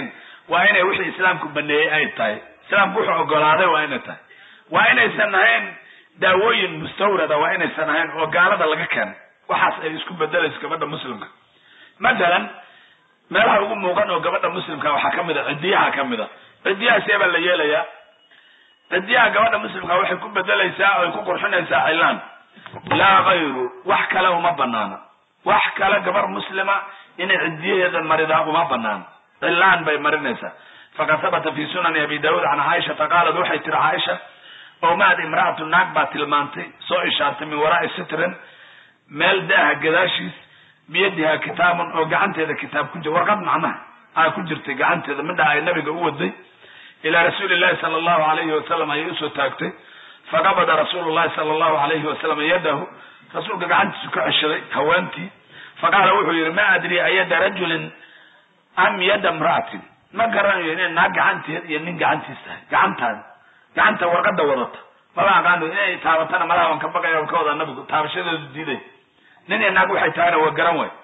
waa inay wixii islaamku baneeyey ay tahay islaamku wuxuu ogolaaday waa inay tahay waa inaysan ahayn daawooyin mustawrada waa inaysan ahayn oo gaalada laga keenay waxaas ay isku bedelayso gabadha muslimka mathalan meelaha ugu muuqan oo gabadha muslimka waxaa kamid a cidiyaha kamid a cidiyaha see baa la yeelayaa cidiyaha gabadha muslimka waxay ku bedelaysaa oo ay ku qurxinaysaa cilaan laa kayru wax kale uma banaana wax kale gabar muslima inay cidiyaheeda maridaa uma banaana cilaan bay marinaysaa faqad habata fi sunani abi daauud can caaishata qaalat waxay tiri caaisha omaad imra'atu naag baa tilmaantay soo ishaartay min waraai sitrin meel daaha gadaashiis biyadiha kitaabun oo gacanteeda kitaab ku jir warqad macnaha aa ku jirtay gacanteeda midha ay nabiga u waday ilaa rasuuli llahi sala allahu alayhi wasalam ayay usoo taagtay faqabada rasuulu llahi sala allahu alayhi wasalam yadahu rasuulka gacantiisu ka ceshaday haweentii faqaala wuxuu yihi ma adri ayada rajulin am yada imra'atin ma garanayo inay naag gacanteed iyo nin gacantiis tahay gacantaada gacanta warqada wadata maba aqaano inay taabatana malaha waan ka baqaya waan ka wadaa nabigu taabashadeedu diiday nin iyo naag waxay tahayna waa garan waay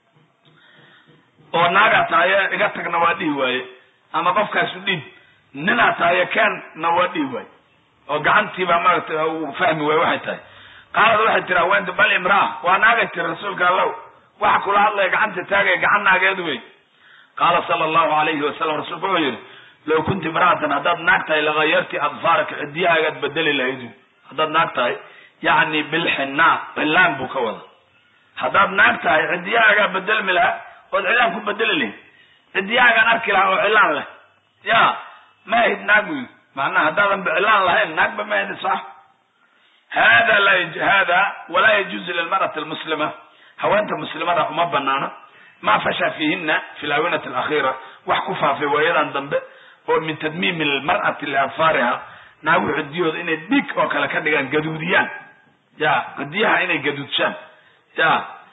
oo naagaa tahaye iga tagna waa dhihi waaye ama qofkaasu dhiib ninaa tahaye keenna waa dhihi waaye oo gacantiibaa maaragtay uu fahmi waaye waxay tahay qaalad waxay tiri haweenta bal imraa waa naagay tiri rasuulka allow waxa kula hadlaya gacanta taagaya gacan naageed wey qaala sala allahu alayhi wasalam rasuulku wuxuu yihi low kunti imra'atan haddaad naag tahay lagayarti adfaaraka cidiyahaagaad bedeli lahayd haddaad naag tahay yacni bilxinaa cilaan buu ka wada haddaad naag tahay cidiyahaagaa bedelmi lahaa ood cilaan ku bedeli lahayd cidiyahaagaan arki lahaa oo cilaan leh ya ma ahid naag bu macnaha haddaadan ba cilaan lahayn naagba ma ahid sax hada la hada walaa yajuuzu lilmar'ati almuslima haweenta muslimada uma banaana ma fasha fiihina fi laawinati alakhira wax ku faafay waayadan dambe oo min tadmiimi lmar'ati liadfaariha naagu cidiyooda inay dhig oo kale ka dhigaan gaduudiyaan ya cidiyaha inay gaduudshaan ya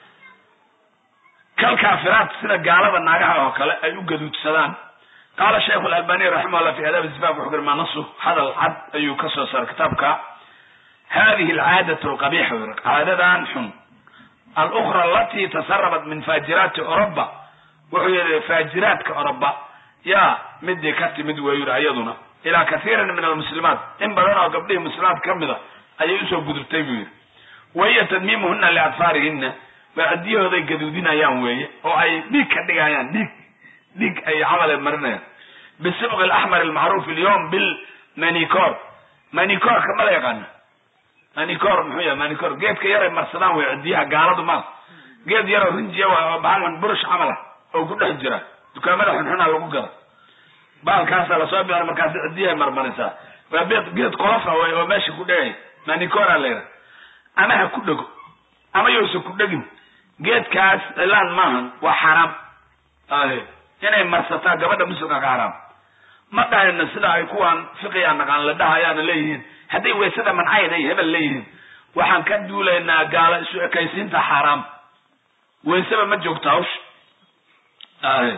kalkaafiraat sida gaalada naagaha oo kale ay u gaduudsadaan qaala shaykhu alalbani raximahullah fi adaab zifaf wuxuu yiri manasu hadal cad ayuu ka soo saaray kitaabka hadihi alcaadatu alqabixa yiri caadadan xun alukra alati tasarabat min faajiraati oroba wuxuu yihi faajiraadka oroba ya midii ka timid wey yiri ayaduna ilaa kathiirin min almuslimaat in badan oo gabdhihii muslimaad ka mid a ayay usoo gudubtay buu yidhi wahiya tadmiimuhuna liadfaarihina waa cidiyahooday gaduudinayaan weeye oo ay dhiig ka dhigayaan dhiig dhiig ay camale marinayaan bisibqi alaxmar almacruuf alyawm bilmanicor manicorka ma la yaqaana manicor muxuu yahay manicor geedka yaray marsadaan wey cidiyaha gaaladu ma geed yaroo rinjiya waay oo bahalkan burush camal ah oo ku dhex jira dukaamada xunxuna lagu gada baalkaasaa lasoo bixin markaas cidiyahay marmarisaa waa beed geed qolofa way oo meesha ku dhegay manicora la yidhaha ama ha ku dhego ama yousa ku dhegin geedkaas cilaan maahan waa xaraam ahe inay marsataa gabadha muslimka ka xaraam ma dhahayna sida ay kuwaan fiqiga naqaan la dhahayaana leeyihiin hadday weysada mancayda ay hebel leeyihiin waxaan ka duulaynaa gaala isu ekaysiinta xaaraam weysaba ma joogto hawsha ahe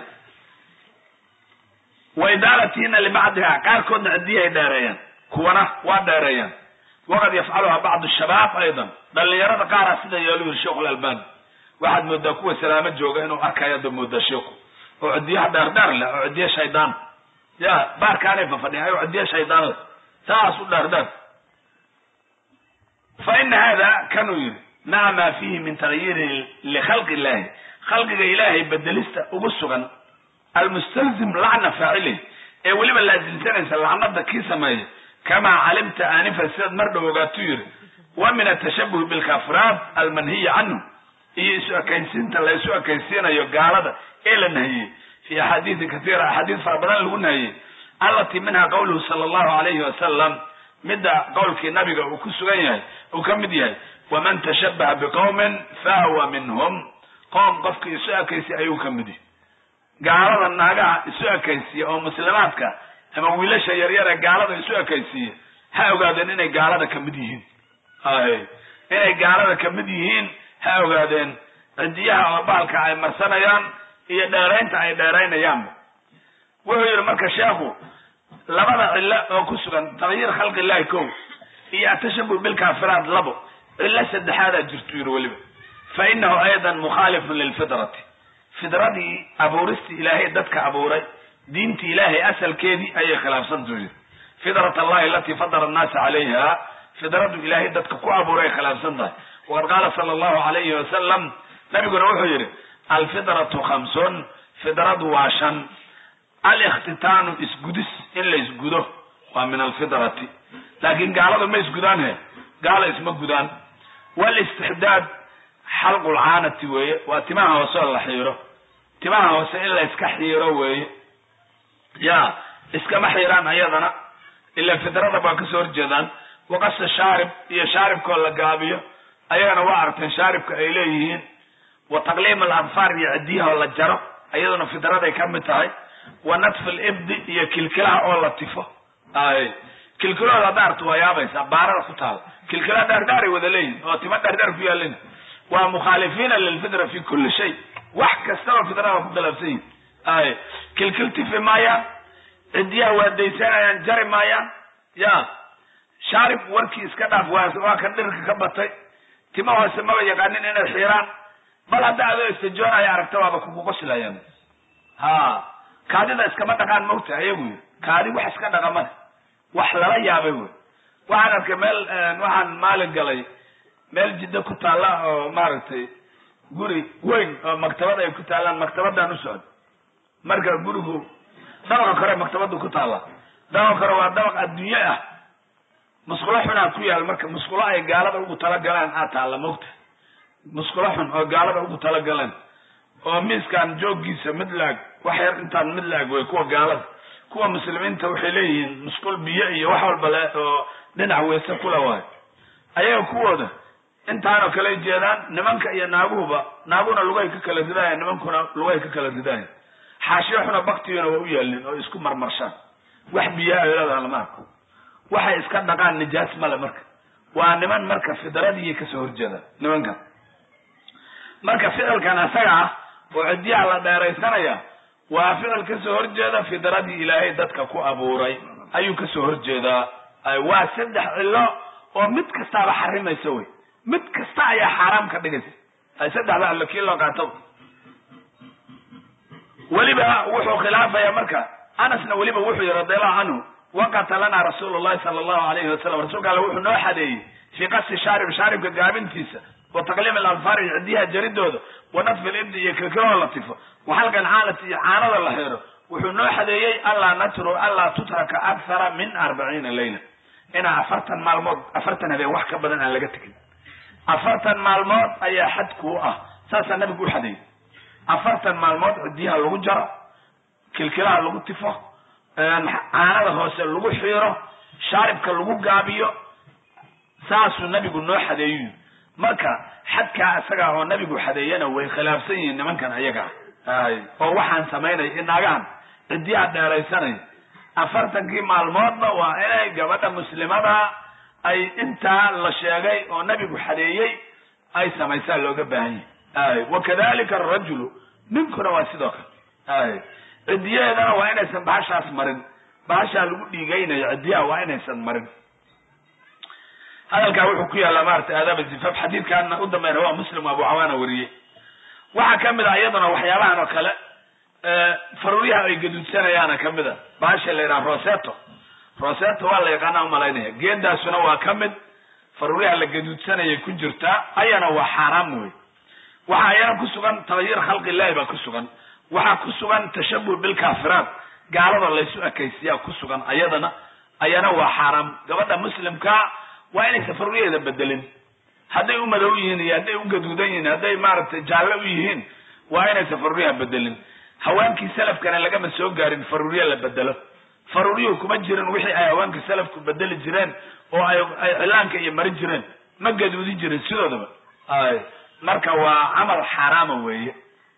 wa idaalatiina libacdiha qaarkoodna cidiyahay dheereeyaan kuwana waa dheereeyaan waqad yafcaluha bacdu shabaab aydan dhalinyarada qaara sida yeelu yiri sheikhu lalbani waxaad moodaa kuwa salaamo jooga inuu arkayo ada moodaa sheikhu oo cidiyaha dheerdheer leh oo cidiya shaydaan ya baarkaanay fafadhiya oo cidiya shaydaan leh saas u dheerdheer fa ina hada kanuu yiri maa maa fiihi min tagyirin likhalqi illahi khalqiga ilaahay bedelista ugu sugan almustalzim lacna faacilih ee weliba laasimsanaysa lacnada kii sameeya kamaa calimta aanifan sidaad mar dhow ogaatuu yiri wa min atashabuhi bilkafraat almanhiyi canhu iyo isu ekaysiinta la isu ekaysiinayo gaalada ee la nahiyey fi axaadiidi katiira axaadiis fara badan lagu nahiyey allatii minha qawluhu sala allahu alayhi wasalam midda qowlkii nabiga uu ku sugan yahay uu ka mid yahay waman tashabaha biqowmin fahuwa minhum qoom qofkii isu ekaysiya ayuu ka mid yahay gaalada naagaha isu ekaysiya oo muslimaadka ama wiilasha yaryare gaalada isu ekaysiiya ha ogaadeen inay gaalada ka mid yihiin ay inay gaalada ka mid yihiin ha ogaadeen cidiyaha oo baalka ay marsanayaan iyo dheeraynta ay dheeraynayaanba wuxuu yihi marka sheekhu labada cilo oo ku sugan takyiir khalqi illahi kow iyo atashabuh bilkaafiraat labo cilo saddexaadaa jirtu yiri weliba fa inahu aydan mukhaalifun lilfitrati fidradii abuuristii ilaahay dadka abuuray diinti ilaahay asalkeedii ayay khilaafsantu yidhi fidrat allahi alatii fadara annaasa calayha fidradu ilaahay dadka ku abuuray ay khilaafsan tahay waqad qaala sala allahu alayhi wasalam nabiguna wuxuu yidhi alfidratu khamsun fidradu waa shan alikhtitaanu isgudis in la isgudo waa min alfidrati laakiin gaalada ma isgudaan he gaala isma gudaan walistixdaad xalqulcaanati weeye waa timaha hoose oo la xiiro timaha hoose in la iska xiiro weeye ya iskama xiiraan ayadana ila fidrada baa kasoo horjeedaan waqasa shaarib iyo shaaribkoo la gaabiyo ayagana waa aragteen shaaribka ay leeyihiin wa taqliim aladfaar iyo cidiyaha oo la jaro ayaduna fidraday ka mid tahay wa natf libdi iyo kilkilaha oo la tifo ay kilkilahooda hadda arto waa yaabaysaa baarada ku taala kilkilaha dhaardhaaray wada leeyihin oo tima dhaardhaar ku yaalin waa mukhaalifiina lilfitra fi kuli shay wax kastaba fidrada ku khilaafsan yihin ay kilkil tifi maayaan cidiyaha waa daysanayaan jari maayaan ya shaarib warkii iska dhaaf waa waa kan dhirka ka batay tima hoose maba yaqaanin inay xiiraan bal hadda adoo istajoonaya aragta waaba kugu qoslayaan ha kaadida iskama dhaqaan mogta ayagu yiri kaadi wax iska dhaqamane wax lala yaabay wey waxaan arkay meel waxaan maalin galay meel jiddo ku taalla oo maaragtay guri weyn oo maktabad ay ku taallaan maktabadaan u socdo marka gurigu dabaqa kore maktabadu ku taalla dabaqa kore waa dabaq adduunye ah musqulo xunaa ku yaal marka musqulo ay gaalada ugu talagaleen aa taalla mogta musqulo xun oo gaalada ugu talagaleen oo miiskan jooggiisa mid laag wax yar intaan mid laag wey kuwa gaalada kuwa muslimiinta waxay leeyihiin musqul biyo iyo wax walba le oo dhinac weyse kula waayo ayaga kuwooda intaanoo kale jeedaan nimanka iyo naaguhuba naaguna lugahay ka kala ridaaya nimankuna lugahay ka kala ridaaya xaashiyo xuna baktiyona waa u yaalin oo isku marmarshaan wax biyaa ay leedaha lama arko waxay iska dhaqaan nijaas male marka waa niman marka fidradii kasoo horjeeda nimankan marka ficilkan asaga ah oo ciddiyaha la dheeraysanaya waa ficil kasoo horjeeda fidradii ilaahay dadka ku abuuray ayuu kasoo horjeedaa waa saddex cilo oo mid kastaaba xarimaysa wey mid kasta ayaa xaaraam ka dhigaysa saddexda allo kii loo qaato weliba wuxuu khilaafaya marka anasna weliba wuxuu yihi radiallahu canhu waqata lana rasuulu llahi sala allahu alayhi wasalam rasuulka alle wuxuu noo xadeeyey fii qasi shaarib shaaribka gaabintiisa wa taqliim alanfaar iyo cidiyaha jaridooda wa natfi libdi iyo kilkiloo la tifo wa xalqan caalati iyo caanada la xiro wuxuu noo xadeeyey anlaa natru anlaa tutraka akthara min arbaciina layla inaa afartan maalmood afartan habeen wax ka badan aan laga tegin afartan maalmood ayaa xad kuu ah saasaa nabigu u xadeeyey afartan maalmood cidiyaha lagu jaro kilkilaha lagu tifo caanada hoose lagu xiiro shaaribka lagu gaabiyo saasuu nabigu noo xadeeyu marka xadkaa isaga oo nabigu xadeeyana way khilaafsan yihiin nimankan ayaga ay oo waxaan samaynaya inaagahan cidiyaha dheeraysanaya afartankii maalmoodna waa inay gabadha muslimada ay intaa la sheegay oo nabigu xadeeyey ay samaysaa looga baahan yahay ay wakadalika arajulu ninkuna waa sidoo kale ay cidiyaheedana waa inaysan bahashaas marin bahashaa lagu dhiigaynayo cidiyaha waa inaysan marin hadalkaa wuxuu ku yaallaa maarata aadaaba zifaf xadiidkaana u dambayna waa muslim abu cawaana wariyey waxaa kamid a iyaduna waxyaabahan oo kale faruuryaha ay gaduudsanayaana kamid a bahasha la yidhaha roseto roseto waa la yaqaana umalaynaya geedaasuna waa ka mid faruuryaha la gaduudsanayay ku jirtaa ayana waa xaaraam wey waxaa ayana ku sugan tagyir khalqi illahi baa ku sugan waxaa ku sugan tashabuh bilkaafiraat gaalada laysu ekaysiyaa ku sugan ayadana ayana waa xaaraam gabadha muslimka waa inaysan faruuryaheeda bedelin hadday u madow yihiin iyo hadday u gaduudan yihiin hadday maaragtay jaalle u yihiin waa inaysan faruuryaha bedelin hawaankii salafkana lagama soo gaarin faruurya la bedelo faruuryuhu kuma jirin wixii ay hawaankii salafku bedeli jireen oo ay ay cilaanka iyo mari jireen ma gaduudin jirin sidoodaba ay marka waa camal xaaraama weeye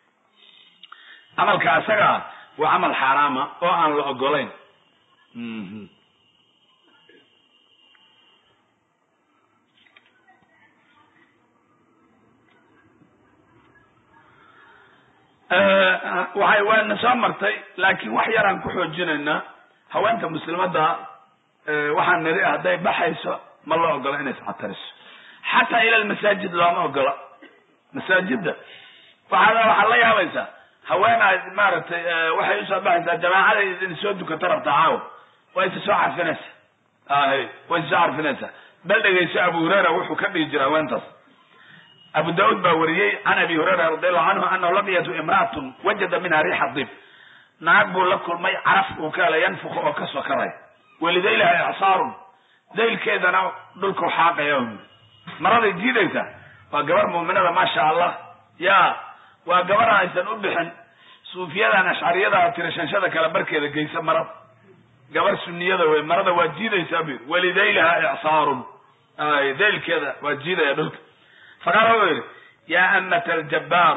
camalka isaga ah waa camal xaaraama oo aan la ogolayn waxay waana soo martay laakiin wax yaraan ku xoojinaynaa haweenta muslimada waxaan niri hadday baxayso ma loo ogola inay iscatariso xataa ila lmasaajid looma ogola masaajida waxaad waxaad la yaabaysaa haweenaad maaragtay waxay usoo baxaysaa jamaacaday idin soo dukata rabtaa caawa waa isa soo carfinaysa ahy way isa soo carfinaysaa bal dhegayso abu hurayra wuxuu ka dhihi jira haweentaas abu daud baa wariyey can abi hurayra radiallahu canhu anahu lam yatu imraatun wajada minha riixa dib naag buu la kulmay caraf uu ka hela yanfuku oo ka sokaray walidaylaha icsaarun daylkeedana dhulkau xaaqaya maraday diidaysa waa gabar muuminada maasha allah ya waa gabar aysan u bixin suufiyadan ashcariyada tirashanshada kale barkeeda geysa marada gabar suniyada wey marada waa jiidaysaa bu yidhi walidaylaha icsaarun ay daylkeeda waa jiidaya dhulka faqaala wuxuu yidhi yaa amata aljabbaar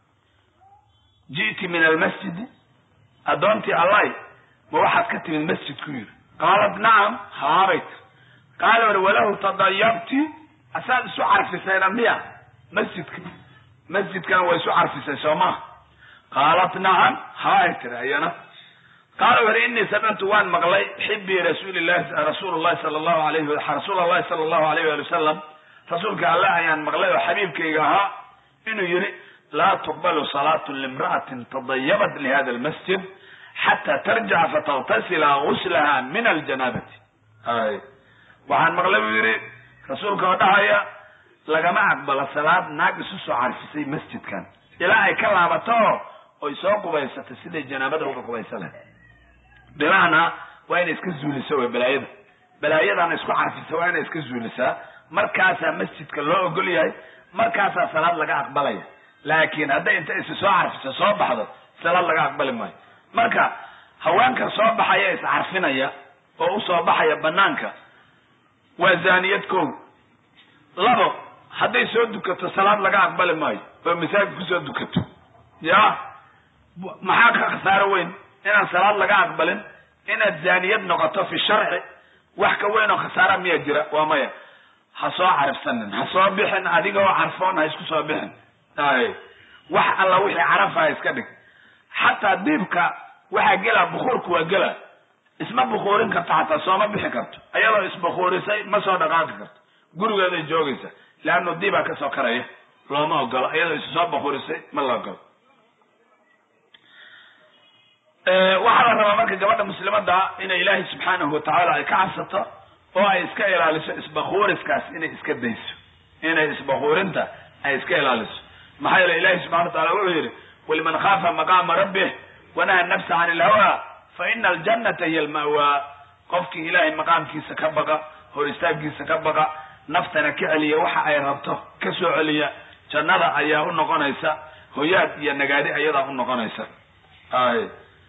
ji'ti min almasjidi addoontii allahy ma waxaad ka timid masjidku yidhi qaalat nacam haabayt qaala uri walahu tadayabti asaad isu carfisayna miya masjidka masjidkan waa isu carfisay soo maha qaalat nacam haay tiri ayana qaala wuxu inii samictu waan maqlay xibii rasuulilahi rasuul llahi sala allahu alayhi rasuul allahi sala allahu alayh wali wasalam rasuulka alle ayaan maqlay oo xabiibkayga ahaa inuu yihi laa tuqbalu salaatu limra'atin tadayabat lihada almasjid xata tarjaca fataktasila guslaha min aljanaabati ay waxaan maqlay buu yidhi rasuulka oo dhahaya lagama aqbalo salaad naag isu soo carfisay masjidkan ilaa ay ka laabato oy soo qubaysatay siday janaabada uga qubaysa leh bimacnaa waa inay iska zuuliso wey balaayada balaayadana isku carfisa waa inay iska zuulisaa markaasaa masjidka loo ogol yahay markaasaa salaad laga aqbalaya laakiin hadday inta isi soo carfiso soo baxdo salaad laga aqbali maayo marka haweenkan soo baxaya iscarfinaya oo usoo baxaya banaanka waa zaaniyad kow labo hadday soo dukato salaad laga aqbali maayo oo masaajid kusoo dukato ya maxaa ka khasaaro weyn inaan salaad laga aqbalin inaad zaaniyad noqoto fi sharci wax ka weyn oo khasaara miya jira waa maya ha soo carifsanin ha soo bixin adigoo carfoon ha isku soo bixin ay wax alla wixii carafa ha iska dhig xataa diibka waxaa gela bukuurku waa gela isma bukuurin karto xataa sooma bixi karto ayadoo isbukuurisay ma soo dhaqaaqi karto gurigeeday joogaysa leannu diibaa kasoo karaya looma ogolo iyadoo isu soo bukuurisay ma la ogolo waxaa la rabaa marka gabadha muslimada inay ilaahay subxaanahu watacaala ay ka cabsato oo ay iska ilaaliso isbakuuriskaas inay iska dayso inay isbakuurinta ay iska ilaaliso maxaa yeele ilahi subxana watacala wuxuu yidhi waliman khaafa maqaama rabbih wanaha nafsa can ilhawa fa ina aljannata hiya alma'waa qofkii ilaahay maqaamkiisa ka baqa hor istaagkiisa ka baqa naftana ka celiya waxa ay rabto ka soo celiya jannada ayaa u noqonaysa hoyaad iyo nagaadi ayadaa u noqonaysa ay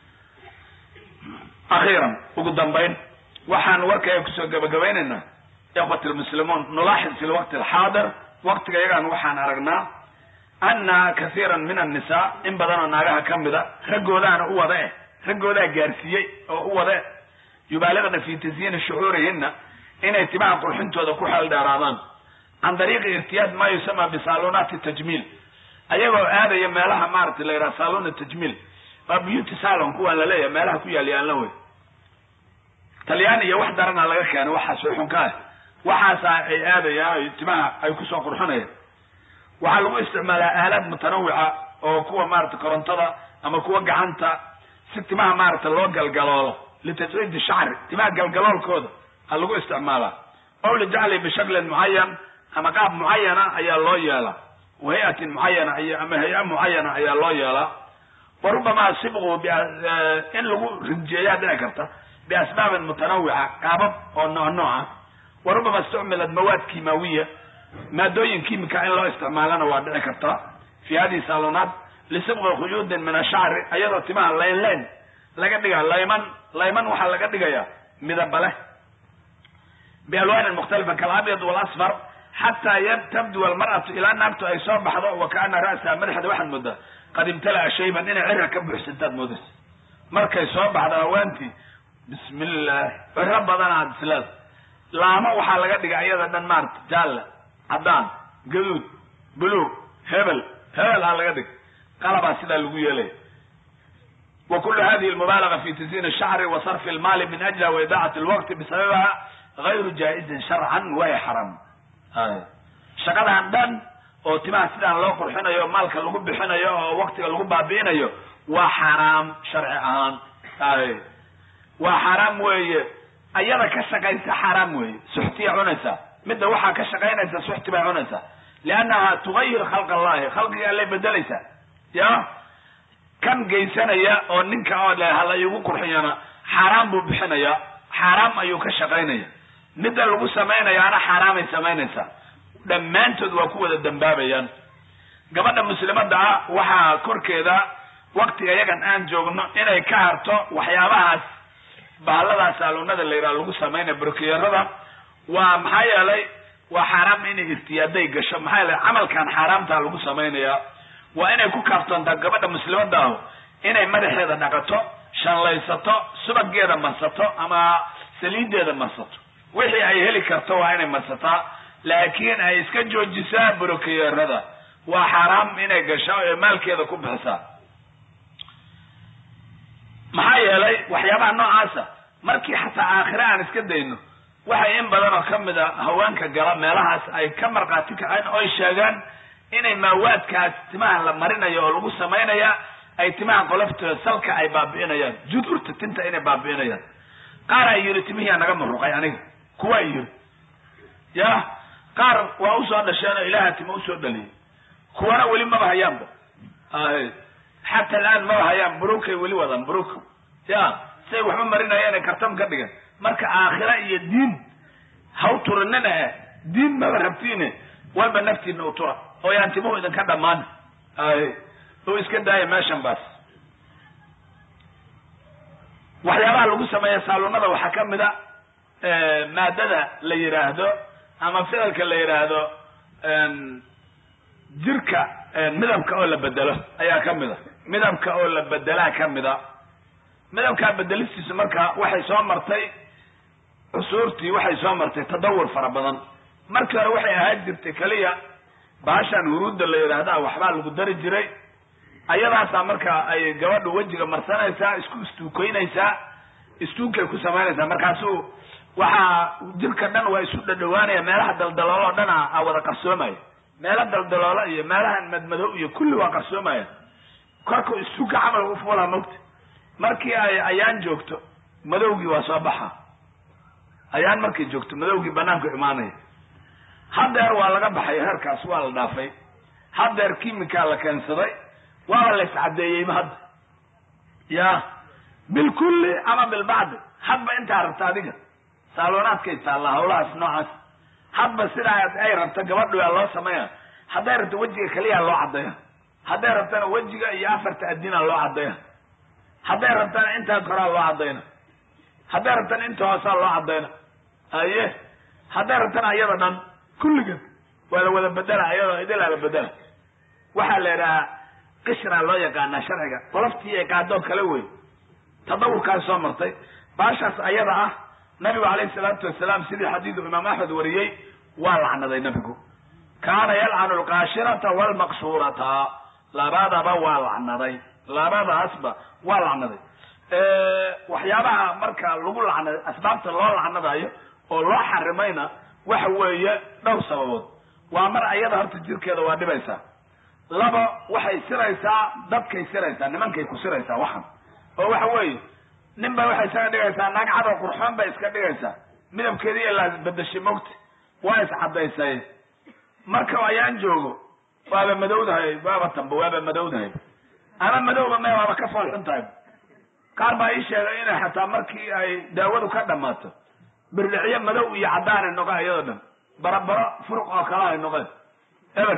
akhiiran ugu dambayn waxaan warkaya kusoo gabagabaynaynaa ikhwati lmuslimuun nulaaxid fi lwaqti alxaadir waqtiga yagaan waxaan aragnaa ana kasiiran min annisaa in badanoo naagaha ka mida raggoodaana u wada eh raggoodaa gaarsiiyey oo u wada eh yubaaliqna fi tasyiini shucuurihina inay timaha qurxintooda ku xeel dheeraadaan can dariiqi irtiyaad ma yusama bisalunaati tajmiil ayagoo aadaya meelaha maaragtay la yidhaha saluna tajmiil waa beauty salon kuwaan laleeyahay meelaha ku yaal yaalna wey talyaani iyo wax darana laga keenay waxaas way xun ka ah waxaasa ay aadayaan ay timaha ay kusoo qurxinayaan waxaa lagu isticmaalaa aalaad mutanawica oo kuwa maarata korontada ama kuwa gacanta si timaha maarata loo galgaloolo litasciidi shacri timaha galgaloolkooda a lagu isticmaalaa ow lijacli bishaklin mucayan ama qaab mucayana ayaa loo yeelaa wahay-atin mucayana ay ama hay-a mucayana ayaa loo yeelaa wa rubamaa sibqu in lagu rinjeeyaa dhici karta biasbaabin mutanawica qaabab oo nooc nooca wa rubama istucmilat mawaad kimaawiya maadooyin kimika in loo isticmaalana waa dhici karta fi hadihi salonaat lisibqi khuyuudin min ashacri ayadoo timaha layn layn laga dhiga layman layman waxaa laga dhigaya midaba leh bialwaanin mukhtalifa kalabyad walasfar xataa tabdu almar'atu ilaa naagtu ay soo baxdo wa kaana ra'saha madaxda waxaad moodaa qad imtala'a shayban inay cirka ka buuxsantaad moodaysa markay soo baxdo haweentii bismi illah ciro badan aad isleeda laamo waxaa laga dhigay ayada dhan maarata jaalla caddaan gaduud buluug hebel hebel aa laga dhigay qalabaa sidaa lagu yeelaya wa kulu hadihi almubaalaga fi tasyiin ashacri wa sarfi almaali min ajliha wa idaacati alwaqti bisababiha gayru jaa-izin sharcan wahiya xaram shaqadan dhan oo timaha sidaan loo qurxinayo maalka lagu bixinayo oo waktiga lagu baabi'inayo waa xaaraam sharci ahaan ay waa xaaraam weeye ayada ka shaqaysa xaaraam weeye suxtiya cunaysaa midda waxaa ka shaqaynaysa suxti bay cunaysaa liannaha tugayir khalq allahi khalqiga allay bedelaysaa ya kan geysanaya oo ninka oo le hala igu qurxiyana xaaraam buu bixinaya xaaraam ayuu ka shaqaynaya midda lagu samaynayaana xaaraamay samaynaysaa dhammaantood waa ku wada dambaabayaan gabadha muslimadda ah waxaa korkeeda waktiga yagan aan joogno inay ka harto waxyaabahaas bahaladaas saaluunada la yidhaha lagu samaynaya brokiyarada waa maxaa yeelay waa xaaraam inay irtiyaaday gasho maxaa yeelay camalkan xaaraamtaa lagu samaynaya waa inay ku kaaftoontaa gabadha muslimadda ahu inay madaxeeda dhaqato shanlaysato subageeda marsato ama saliideeda marsato wixii ay heli karto waa inay marsataa laakiin ay iska joojisaa brokiyarada waa xaaraam inay gasho ee maalkeeda ku bixisaa maxaa yeelay waxyaabaha noocaasa markii xataa aakhire aan iska dayno waxay in badan oo ka mid a haweenka gala meelahaas ay ka markhaati kaceen oy sheegaan inay maawaadkaas timaha la marinayo oo lagu samaynaya ay timaha qoloftooda salka ay baabi'inayaan judurta tinta inay baabi'inayaan qaar ay yidhi timihiyaa naga muruqay aniga kuwaa yidhi ya qaar waa usoo dhasheen oo ilaaha tima usoo dhaliyay kuwana weli maba hayaanba ay xata alaan maba hayaan burukay weli wadaan buruk ya say waxba marinayeen ay kartam ka dhigan marka aakhira iyo diin haw turinina eh diin maba rabtiine walba naftiina u tura oo yaan timuhu idinka dhammaan ay oo iska daaya meeshan baas waxyaabaha lagu sameeya saalunada waxaa ka mid a maadada la yidhaahdo ama ficilka la yidhaahdo jirka midabka oo la bedelo ayaa ka mid a midabka oo la bedelaa ka mid a midabkaa bedelistiisu marka waxay soo martay cusuurtii waxay soo martay tadawur fara badan markii hore waxay ahaan jirtay keliya baashan huruudda la yidhaahdaa waxbaa lagu dari jiray ayadaasaa marka ay gabadhu wejiga marsanaysaa isku istuukeynaysaa istuunkay ku samaynaysaa markaasuu waxaa jirka dhan waa isu dhadhawaanaya meelaha daldaloolo o dhan a wada qarsoomaya meelo daldaloolo iyo meelahan madmadow iyo kulli waa qarsoomaya korku istuunka camal u fuulaa mogta markii ay ayaan joogto madowgii waa soo baxa ayaan markay joogto madowgii banaanku imaanaya haddeer waa laga baxay heerkaas waa la dhaafay haddeer kimikaa la keensaday waaba la iscadeeyeyba hadda ya bilkulli ama bilbacdi hadba intaa rabta adiga saaloonaadkay taallaa hawlahaas noocaas hadba sidaa ay rabto gabadhu yaa loo sameeya hadday rabto wejiga keliyaa loo caddeeya hadday rabtana wejiga iyo afarta adinaa loo caddeeya hadday rabtana intaa koraa loo caddayna hadday rabtana inta hoosaa loo caddayna aye hadday rabtana ayada dhan kulligan waa la wada bedela ayadoo idilaa la bedela waxaa la yidhahaa qishraa loo yaqaanaa sharciga qoloftii ay qaadoo kale wey tadawurkaas soo martay baashaas ayada ah nabigu calayhi salaatu wasalaam sidii xadiidu imaam axmed wariyey waa lacnaday nabigu kaana yalcanu alqaashirata waalmaqsuurata labadaba waa lacnaday labadaasba waa lacnaday waxyaabaha marka lagu lacnaday asbaabta loo lacnadayo oo loo xarimayna waxa weeye dhowr sababood waa mar ayada horta jirkeeda waa dhibaysaa laba waxay siraysaa dadkay siraysaa nimankay ku siraysaa waxan oo waxa weeye nin ba waxay isaga dhigaysaa naag cadoo qurxoon bay iska dhigaysaa midabkeedii la bedeshay mogta waa iscadaysay marka ayaan joogo waaba madowdahay waaba tamba waaba madowdahay ama madowba me waaba ka foolxun tahay qaar baa ii sheegay inay xataa markii ay daawadu ka dhammaato birlicyo madow iyo caddaan ay noqon iyadoo dhan barabaro furuq oo kale ay noqeen eber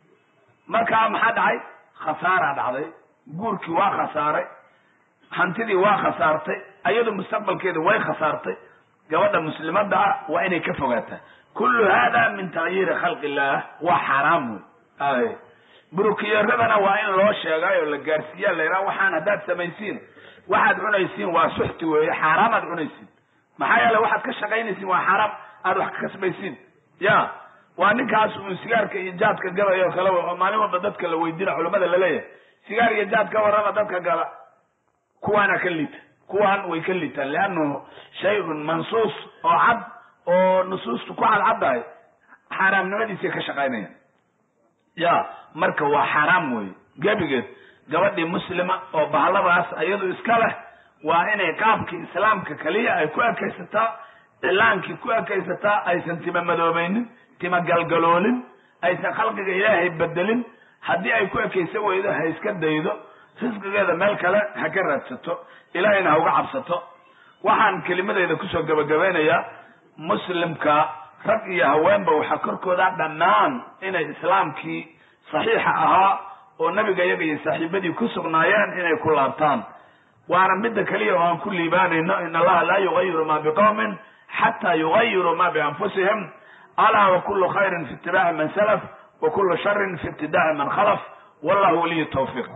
markaa maxaa dhacay khasaaraa dhacday guurkii waa khasaaray hantidii waa khasaartay ayadu mustaqbalkeeda way khasaartay gabadha muslimadda ah waa inay ka fogaataa kullu hada min takyiiri khalqi illah waa xaaraam wey ay burukiyaradana waa in loo sheegay oo la gaarsiiyaa la yidhaha waxaan haddaad samaysiin waxaad cunaysiin waa suxti weeye xaaraamaad cunaysiin maxaa yeele waxaad ka shaqaynaysiin waa xaaraam aad wax ka kasbaysiin ya waa ninkaas uun sigaarka iyo jaadka gadayo kale oo maalin walba dadka la weydina culamada laleeyahay sigaar iyo jaad ka warrama dadka gala kuwaana ka liita kuwaan way ka liitaan liannahu shay-un mansuus oo cad oo nusuustu ku cadcaddahay xaaraamnimadiisay ka shaqaynayaan ya marka waa xaaraam weeye gebigeed gabadhii muslima oo bahladaas iyadu iska leh waa inay qaabkii islaamka keliya ay ku ekaysataa cilaankii ku ekaysataa aysan tima madoobaynin tima galgaloolin aysan khalqiga ilaahay bedelin haddii ay ku ekaysan weydo ha iska daydo risqigeeda meel kale ha ka raadsato ilaahayna ha uga cabsato waxaan kelimadeyda kusoo gabagabeynayaa muslimka rag iyo haweenba waxaa korkooda dhammaan inay islaamkii saxiixa ahaa oo nabiga iyaga iyo saaxiibadii ku sugnaayeen inay ku laabtaan waana midda keliya oo aan ku liibaanayno in allaha laa yugayiru ma biqowmin xataa yugayiru ma bianfusihim alaa wa kulu khayrin fi itibaaci man salaf wa kulu sharin fi ibtidaaci man khalaf wallahu waliyu tawfiiq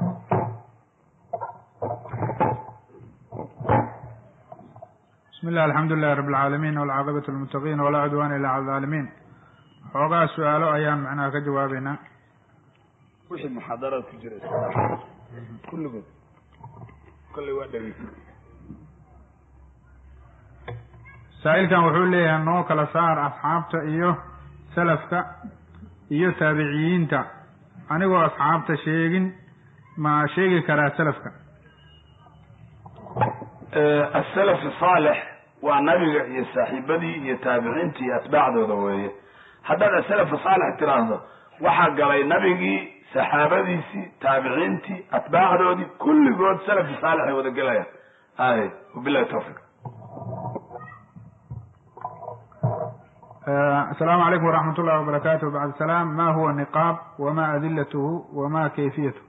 bismi illah alxamdu lilahi rabi alcaalamiin walcaaqibatu lilmuttaqiin walaa cudwaana illa cala alaalimiin xoogaa su-aalo ayaan macnaha ka jawaabeynaa wixii muxaadaraad ku jira kulligood kolley waa dhegeysa saa-ilkan wuxuu leeyahay noo kala saar asxaabta iyo salafka iyo taabiciyiinta anigoo asxaabta sheegin ma sheegi karaa salafka asalaf saalix waa nabiga iyo saaxiibadii iyo taabiciintii iyo atbaacdooda weeye haddaad asalaf saalix tiraahdo waxaa galay nabigii saxaabadiisii taabiciintii atbaacdoodii kulligood salafi saalix ay wada gelayaan ay wabilahi tawfiiq asalaamu calaykum waraxmat ullahi wabarakatuh bacd salaam ma huwa niqaab wama adilatuhu wama kayfiyatu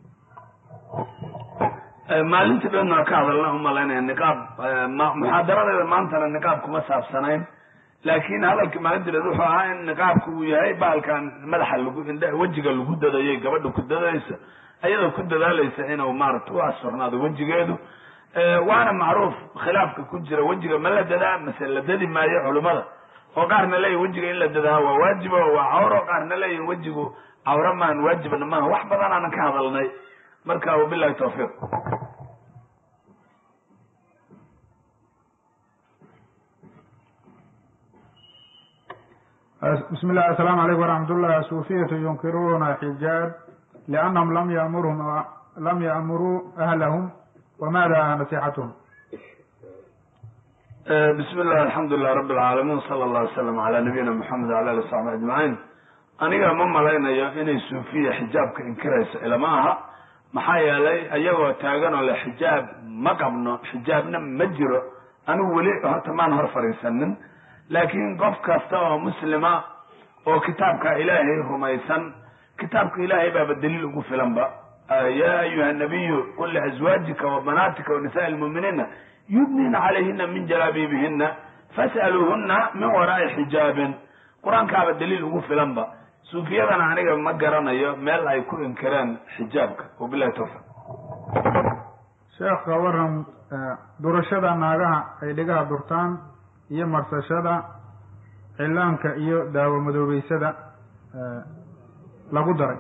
maalintii dhan waa ka hadalna umalaynaya niqaab muxaadaradeeda maantana niqaab kuma saabsanayn laakin hadalkii maalintii dhan wuxuu ahaa in niqaabku uu yahay bahalkan madaxa lagu indh wejiga lagu dadayay gabadha ku dadaysa ayadoo ku dadaalaysa inuu maarata u asfurnaado wejigeedu waana macruuf khilaafka ku jira wejiga ma la dadaa mase la dadi maayo culimada oo qaarna leeyihin wejiga in la dadaa waa waajiba waa cawro qaarna leeyihin wejigu cawro maan waajibna maaha wax badan aanan ka hadalnay marka wabilahi tawfiiq bismi illah asalaamu calaykum waraxmat ullah suufiyatu yunkiruuna xijaab liannahum lam yamurhum lam ya'muruu ahlahum wamada nasixatuhum bismi illah alxamdulilah rabi alcaalamiin sala allah wasalam ala nabiyina moxamed wala ali saxbi ajmaciin aniga ma malaynayo inay suufiya xijaabka inkirayso ilama aha maxaa yeelay ayagoo taagan oo le xijaab ma qabno xijaabna ma jiro anigu weli horta maan hor fadhiisanin laakiin qof kasta oo muslima oo kitaabka ilaahay rumaysan kitaabka ilaahay baaba daliil ugu filanba ya ayuha nabiyu qul liazwaajika wa banaatika wa nisaai lmuuminiina yudnina calayhina min jalaabiibihina fas'aluuhuna min waraai xijaabin qur-aankaaba daliil ugu filanba suufiyadana aniga ma garanayo meel ay ku inkireen xijaabka wabilahi tawfiq sheekh ka waran durashada naagaha ay dhigaha durtaan iyo marsashada cilaanka iyo daawo madoobeysada lagu daray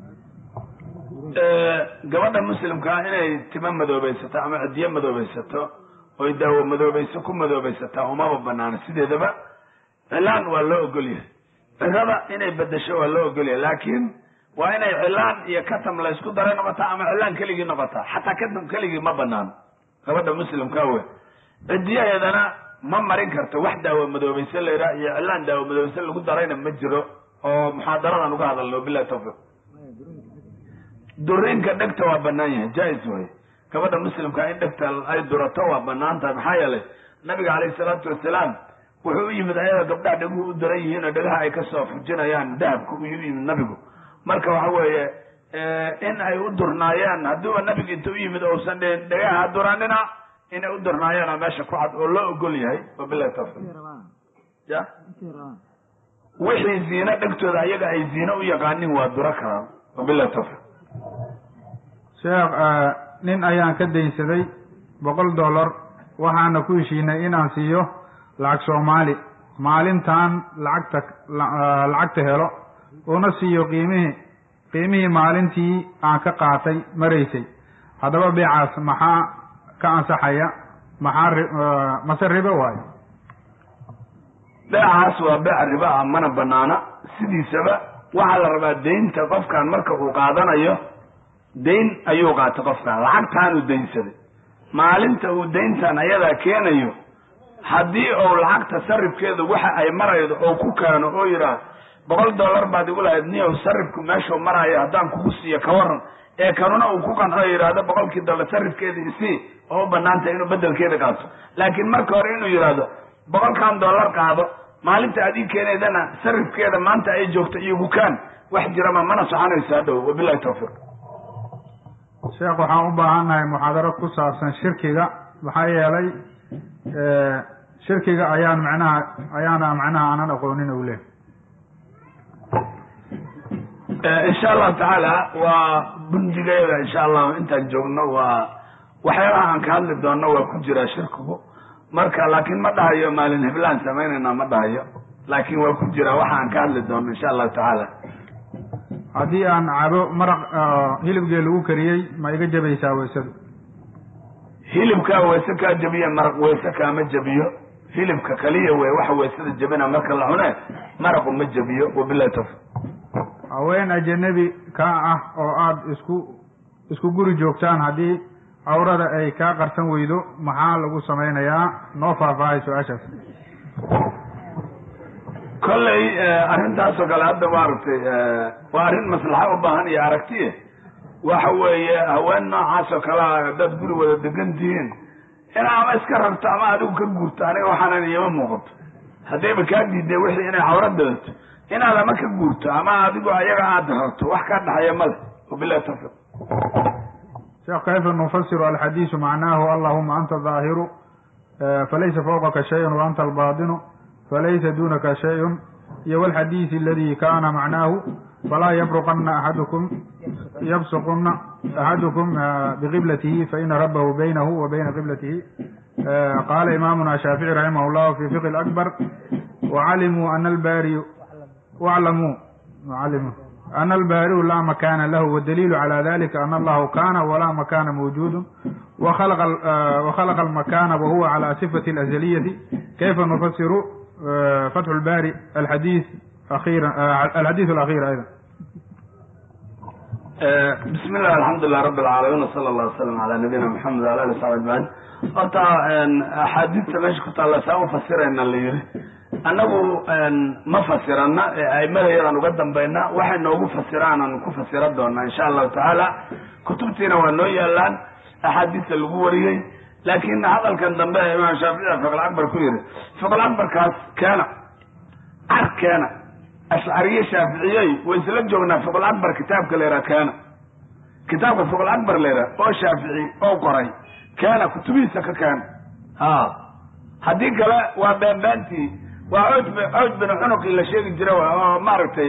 gabadha muslimkaa inay timo madoobeysato ama cidiyo madoobeysato oy daawo madoobeyso ku madoobeysataa umaba banaano sideedaba cilaan waa loo ogolyahay cirada inay bedesho waa loo ogolyahay laakiin waa inay cilaan iyo katam laysku daray noqotaa ama cilaan keligii noqotaa xataa katam keligii ma banaano gabadha muslimkaa wey cidiyaheedana ma marin karto wax daawo madoobeyse la yidhaha iyo cilaan daawo madoobeyse lagu darayna ma jiro oo muxaadaradan uga hadalno bilahi tawfiiq duriinka dhegta waa banaan yahay jaa-is way gabadha muslimka in dhegta ay durato waa banaan tahay maxaa yeelay nabiga calayhi salaatu wasalaam wuxuu u yimid ayada gabdhaha dheguhu u daran yihiin oo dhegaha ay kasoo fujinayaan dahabka u yimid nabigu marka waxa weeye in ay u durnaayeen hadduuba nabiga inta u yimid ousan dhihin dhegaha duranina inay u durnaayeen oo meesha ku cad oo loo ogol yahay wabilahi tawfiiq ya wixii ziino dhegtooda ayaga ay ziino u yaqaanin waa duro karaan wabilahi tawfiiq sheekh nin ayaan ka daynsaday boqol dollar waxaana ku heshiinay inaan siiyo lacag soomaali maalintan lacagta lacagta helo una siiyo qiimihii qiimihii maalintii aan ka qaatay maraysay haddaba beecaas maxaa ka ansaxaya maxaa mase ribo waayo beecaas waa beec riba ah mana banaana sidiisaba waxaa la rabaa deynta qofkan marka uu qaadanayo dayn ayuu qaatay qofkan lacagtaanuu daynsaday maalinta uu dayntan ayadaa keenayo haddii uu lacagta sarifkeedu waxa ay maraydo oo ku keeno oo yidhaah boqol dollar baad igu lahayd niyow sarifku meeshuu maraayo haddaan kugu siiyo ka waran ee kanuna uu ku qanco yidhaahdo boqolkii dollar sarifkeeda isii oo u banaantay inuu bedelkeeda qaato laakiin marka hore inuu yidhaahdo boqolkan dollar qaado maalinta aad ii keenaydana sarifkeeda maanta ay joogto iyogu kaan wax jirama mana soconayso hadhow wabilahi tawfiiq sheekh waxaan u baahannahay muxaadaro ku saabsan shirkiga maxaa yeelay shirkiga ayaan macnaha ayaana macnaha aanan aqoonin u leh insha allahu tacaala waa bundigeeda insha allahu intaan joogno waa waxyaabaha aan ka hadli doonno waa ku jiraa shirkigu marka laakiin ma dhahayo maalin heblaan samaynayna ma dhahayo laakiin waa ku jiraa waxa aan ka hadli doonno insha allahu tacaala haddii aan cabo maraq hilibgee lagu kariyey ma iga jabaysaa weysadu hilibkaa weyse kaa jabiye maraq weyse kaama jabiyo hilibka kaliya wey waxa weysada jabina marka la cune maraqu ma jabiyo wabilahi tawfiq haween ajanabi kaa ah oo aada isku isku guri joogtaan haddii cawrada ay kaa qarsan weydo maxaa lagu samaynayaa noo faahfaahay su-aashaas kolley arrintaasoo kale hadda maaragtay waa arrin maslaxa u baahan iyo aragtiye waxa weeye haween noocaas oo kale a haddaad guri wada degan tihiin in ama iska rarto ama adigu ka guurto aniga waxaanan iyama muuqato haddayba kaa diiday wixii inay cawra dadato inaad ama ka guurto ama adigu ayaga aada rarto wax kaa dhaxaya male wabilahi tawfiiq sheekh kayfa nufasiru alxadiisu macnaahu allahuma anta daahiru falaysa fawqaka shayun wa anta albaatinu falaysa dunaka shayun iyo walxadiisi aladi kana macnaahu falaa yabruqana axadukum yabsuquna axadukum biqiblatihi faina rabahu baynahu wa bayna qiblatihi qaala imamuna shaafici raximah llah fi fiqi akbar wacalimuu ana albari waclamuu wacalimuu ana albaariu laa makana lahu wadaliilu cala dalika ana allahu kana walaa makana mawjuudu wakhalaqa almakana wahuwa cala sifati alazaliyati kayfa nufasiru fatxu lbari alxadiis akhira alxadiis alakhir ayda bismi illah alxamdulilah rabi alcaalamiin wsala allah wasalam ala nabiyina maxamed wala ali saxbi ajmaciin horta axaadiista meesha ku taalla saa u fasirayna la yiri annagu ma fasirana ee aimadayadan uga dambayna waxay noogu fasiraan aan ku fasira doonaa insha allahu tacaala kutubtiina waa noo yaalaan axaadiista lagu wariyey laakin hadalkan dambe ee imaam shaafici fiql akbar ku yihi fiql akbarkaas keena car keena ashcariye shaaficiyey way isla joognaa fiql akbar kitaabka la yidhaha keena kitaabka fiql akbar la yidhaha oo shaafici oo qoray keena kutubihiisa ka keena ha haddii kale waa beenbeentii waa cood cood binu cunuqii la sheegi jira oo maaragtay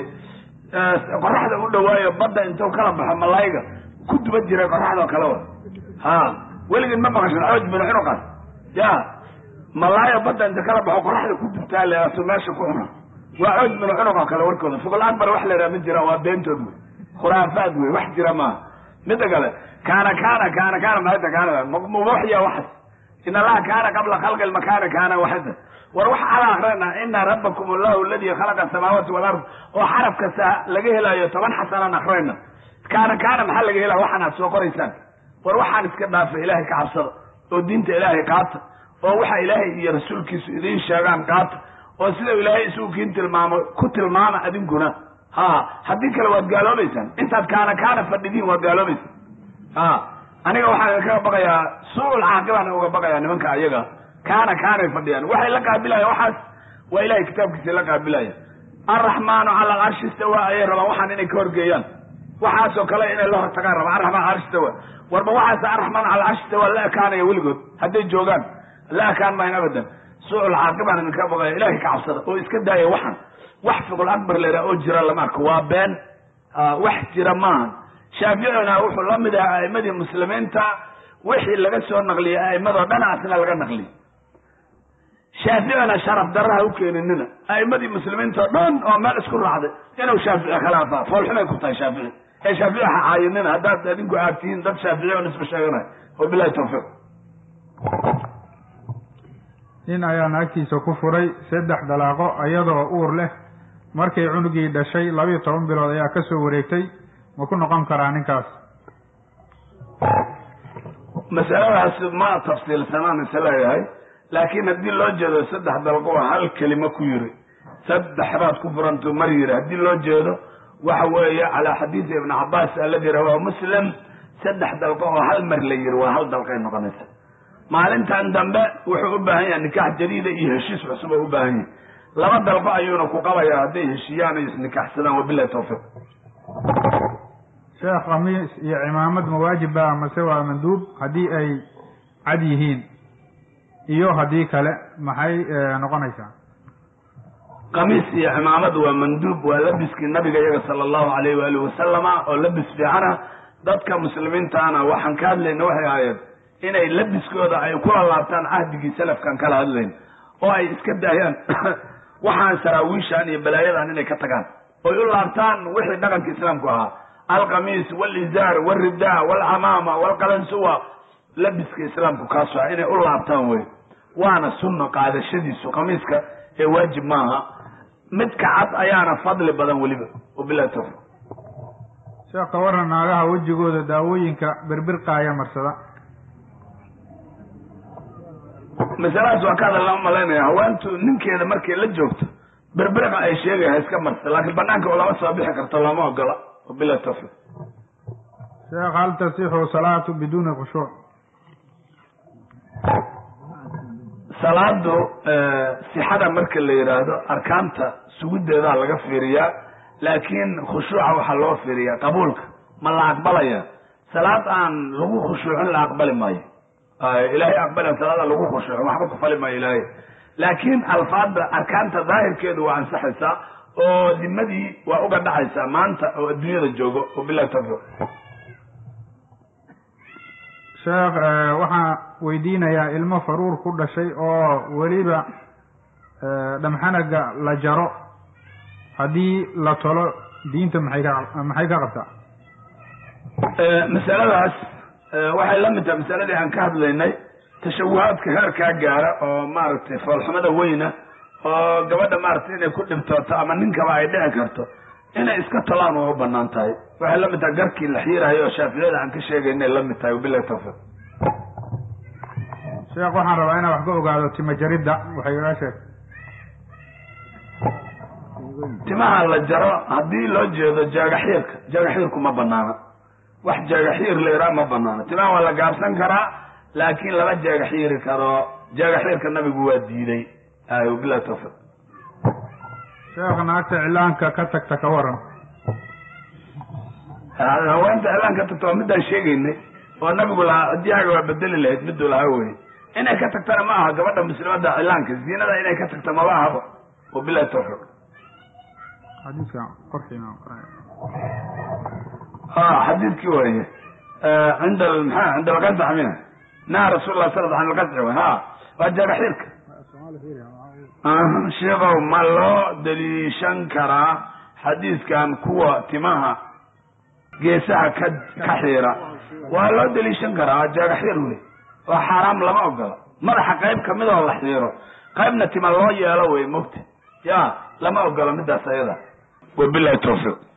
qoraxda u dhawaayo badda intuu kala baxo malayga ku duba jiray qoraxdao kale wa ha weligin ma maqashan cood binu cunuqaas ya malaayo badda inta kala baxo qoraxda ku dubtaa le asu meesha ku cuna waa cood binu cunuq oo kale warkooda fiqul akbar wax la yidhaha ma jira waa beentood wey khuraafaad wey wax jira maaha mida kale kaana kaana kaana kaana maata kaana mubuxya waxas in allaha kaana qabla khalqi lmakaani kaana waxida war wax ala akrina ina rabakum allahu aladi khalaqa asamaawaati walard oo xaraf kasta laga helayo toban xasanaan akrina kaana kaana maxaa laga helaya waxaan aad soo qoraysaan war waxaan iska dhaafa ilaahay ka cabsada oo diinta ilaahay qaata oo waxa ilaahay iyo rasuulkiisu idiin sheegaan qaata oo sida ilaahay isugu kiin tilmaamo ku tilmaama adinkuna ha haddii kale waad gaaloobaysaan intaad kaana kaana fadhidiin waad gaaloobaysaan ha aniga waxaan idinkaga baqayaa suul caaqibaan uga baqayaa nimanka ayaga kaana kaanay fadhiyaan waxay la qaabilayan waxaas waa ilahay kitaabkiisa la qaabilaya alraxmaanu cala alcarshi istawa ayay rabaan waxaan inay ka horgeeyaan waxaasoo kale inay la hortagaan rabaan arraxmaan carshi istawa warba waxaas arraxmaan cala alcarshi istawa la ekaanaya weligood hadday joogaan la ekaan mahayn abadan suucul caaqibaan idinka baqaya ilahay ka cabsada oo iska daaya waxan wax fiqul akbar leedaha oo jira lama arko waa been wax jira maaha shaaficina wuxuu la mid ahaa a'imadii muslimiinta wixii laga soo naqliyay a'imadoo dhan asna laga naqliyay shaaficina sharaf daraha u keeninina a'imadii muslimiinta o dhan oo meel isku raacday inuu shaafici khilaafa foolxumay ku tahay shaafici ee shaafici ha caayinina haddaad adinku aad tihiin dad shaafici oo nisba sheeganay wabilahi tawfiiq nin ayaa naagtiisa ku furay saddex dalaaqo iyadoo uur leh markay cunugii dhashay labiiyo toban bilood ayaa ka soo wareegtay ma ku noqon karaa ninkaas masaladaas ma tafsiilsanaan is leeyahay laakiin haddii loo jeedo saddex dalqo hal kelimo ku yiri saddex baad ku furantu mar yiri haddii loo jeedo waxa weeye calaa xadiisi ibni cabaas aladi rawaahu muslim saddex dalqo oo hal mar la yiri waa hal dalqay noqonaysa maalintan dambe wuxuu u baahan yahay nikaax jadiida iyo heshiis cusub oo u baahan yahay laba dalqo ayuuna ku qabaya hadday heshiiyaan ay isnikaxsadaan wabilahi tawfiiq sheekh khamiis iyo cimaamad mawaajib ba mase waa manduub haddii ay cad yihiin iyo haddii kale maxay noqonaysaa kamiis iyo cimaamad waa manduub waa labiskii nabiga iyaga sala allahu alayh waalihi wasalama oo labis fiicana dadka muslimiintaana waxaan ka hadlayna waxay ahaayeen inay labiskooda ay kula laabtaan cahdigii salafkan kala hadlayn oo ay iska daayaan waxaan saraawiishan iyo balaayadan inay ka tagaan oy u laabtaan wixii dhaqanka islaamku ahaa alkamiis walizaar walrida walcamaama walqalansuwa labiska islaamku kaaso ah inay u laabtaan wey waana sunno qaadashadiisu kamiiska ee waajib maaha midka cad ayaana fadli badan weliba wabilahi tawfiq sheekh ka waran naagaha wejigooda daawooyinka birbirqaaya marsada masaladaas waa ka hadal malaynaya haweentu ninkeeda markay la joogto berberiqa ay sheegaya ha iska marsa laakiin banaanka oo lama soo bixi karto lama ogola wabilahi tawfiq sheekh hal tasixu salaatu biduuni khushuuc salaadu sixada marka la yidhaahdo arkaanta sugideedaa laga fiiriyaa laakiin khushuuca waxaa loo fiiriyaa qabuulka ma la aqbalaya salaad aan lagu khushuucin la aqbali maayo ilaahay aqbalan salaada lagu khushuucin waxba ku fali maayo ilaahay laakiin alfaada arkaanta daahirkeedu waa ansaxaysaa oo dimadii waa uga dhacaysaa maanta oo adduunyada joogo wabilahi tawfiiq sheekh waxaan weydiinayaa ilmo faruur ku dhashay oo weliba dhamxanaga la jaro haddii la tolo diinta maxay ka maxay ka qabtaa masaladaas waxay la mid tahay masaladii aan ka hadlaynay tashawuhaadka heerkaa gaara oo maaragtay foolxumada weyna oo gabadha maaragtay inay ku dhibtooto ama ninkaba ay dhici karto inay iska tolaan waa u banaan tahay waxay la mid tahay garkii la xiirayo oo shaaficiyada aan ka sheegaynay la mid tahay wabilahi tawfiiq sheekh waxaan rabaa inaan wax ka ogaado tima jaridda waxay iga sheeg timaha la jaro haddii loo jeedo jaagaxiirka jaagaxiirku ma banaana wax jaagaxiir la iraa ma banaana timaha waa la gaabsan karaa laakiin lama jaagaxiiri karo jaagaxiirka nabigu waa diiday ay wabilahi tawfiiq sheekh naagta iclaanka ka tagta ka waran haweenta iclaan ka tagta waa midaan sheegaynay oo nabigu lahaa hadiyaaga waa bedeli lahayd miduu lahaa wey inay ka tagtana ma aha gabadha muslimada cilaanka ziinada inay ka tagta maba ahaba wabilahi tawfiiq xadiiska qorkiina xadiidkii waye cinda maxaa cinda alqasc mina naha rasul lah sal an alqasci w ha waa jaagaxiirka sheekow ma loo daliishan karaa xadiiskan kuwa timaha geesaha ka ka xiira waa loo daliishan karaa waa jaagaxiir wey waa xaaraam lama ogola madaxa qayb kamid oo la xiiro qaybna tima loo yeelo wey mogta ya lama ogola midaas ayada wabilahi tawfiiq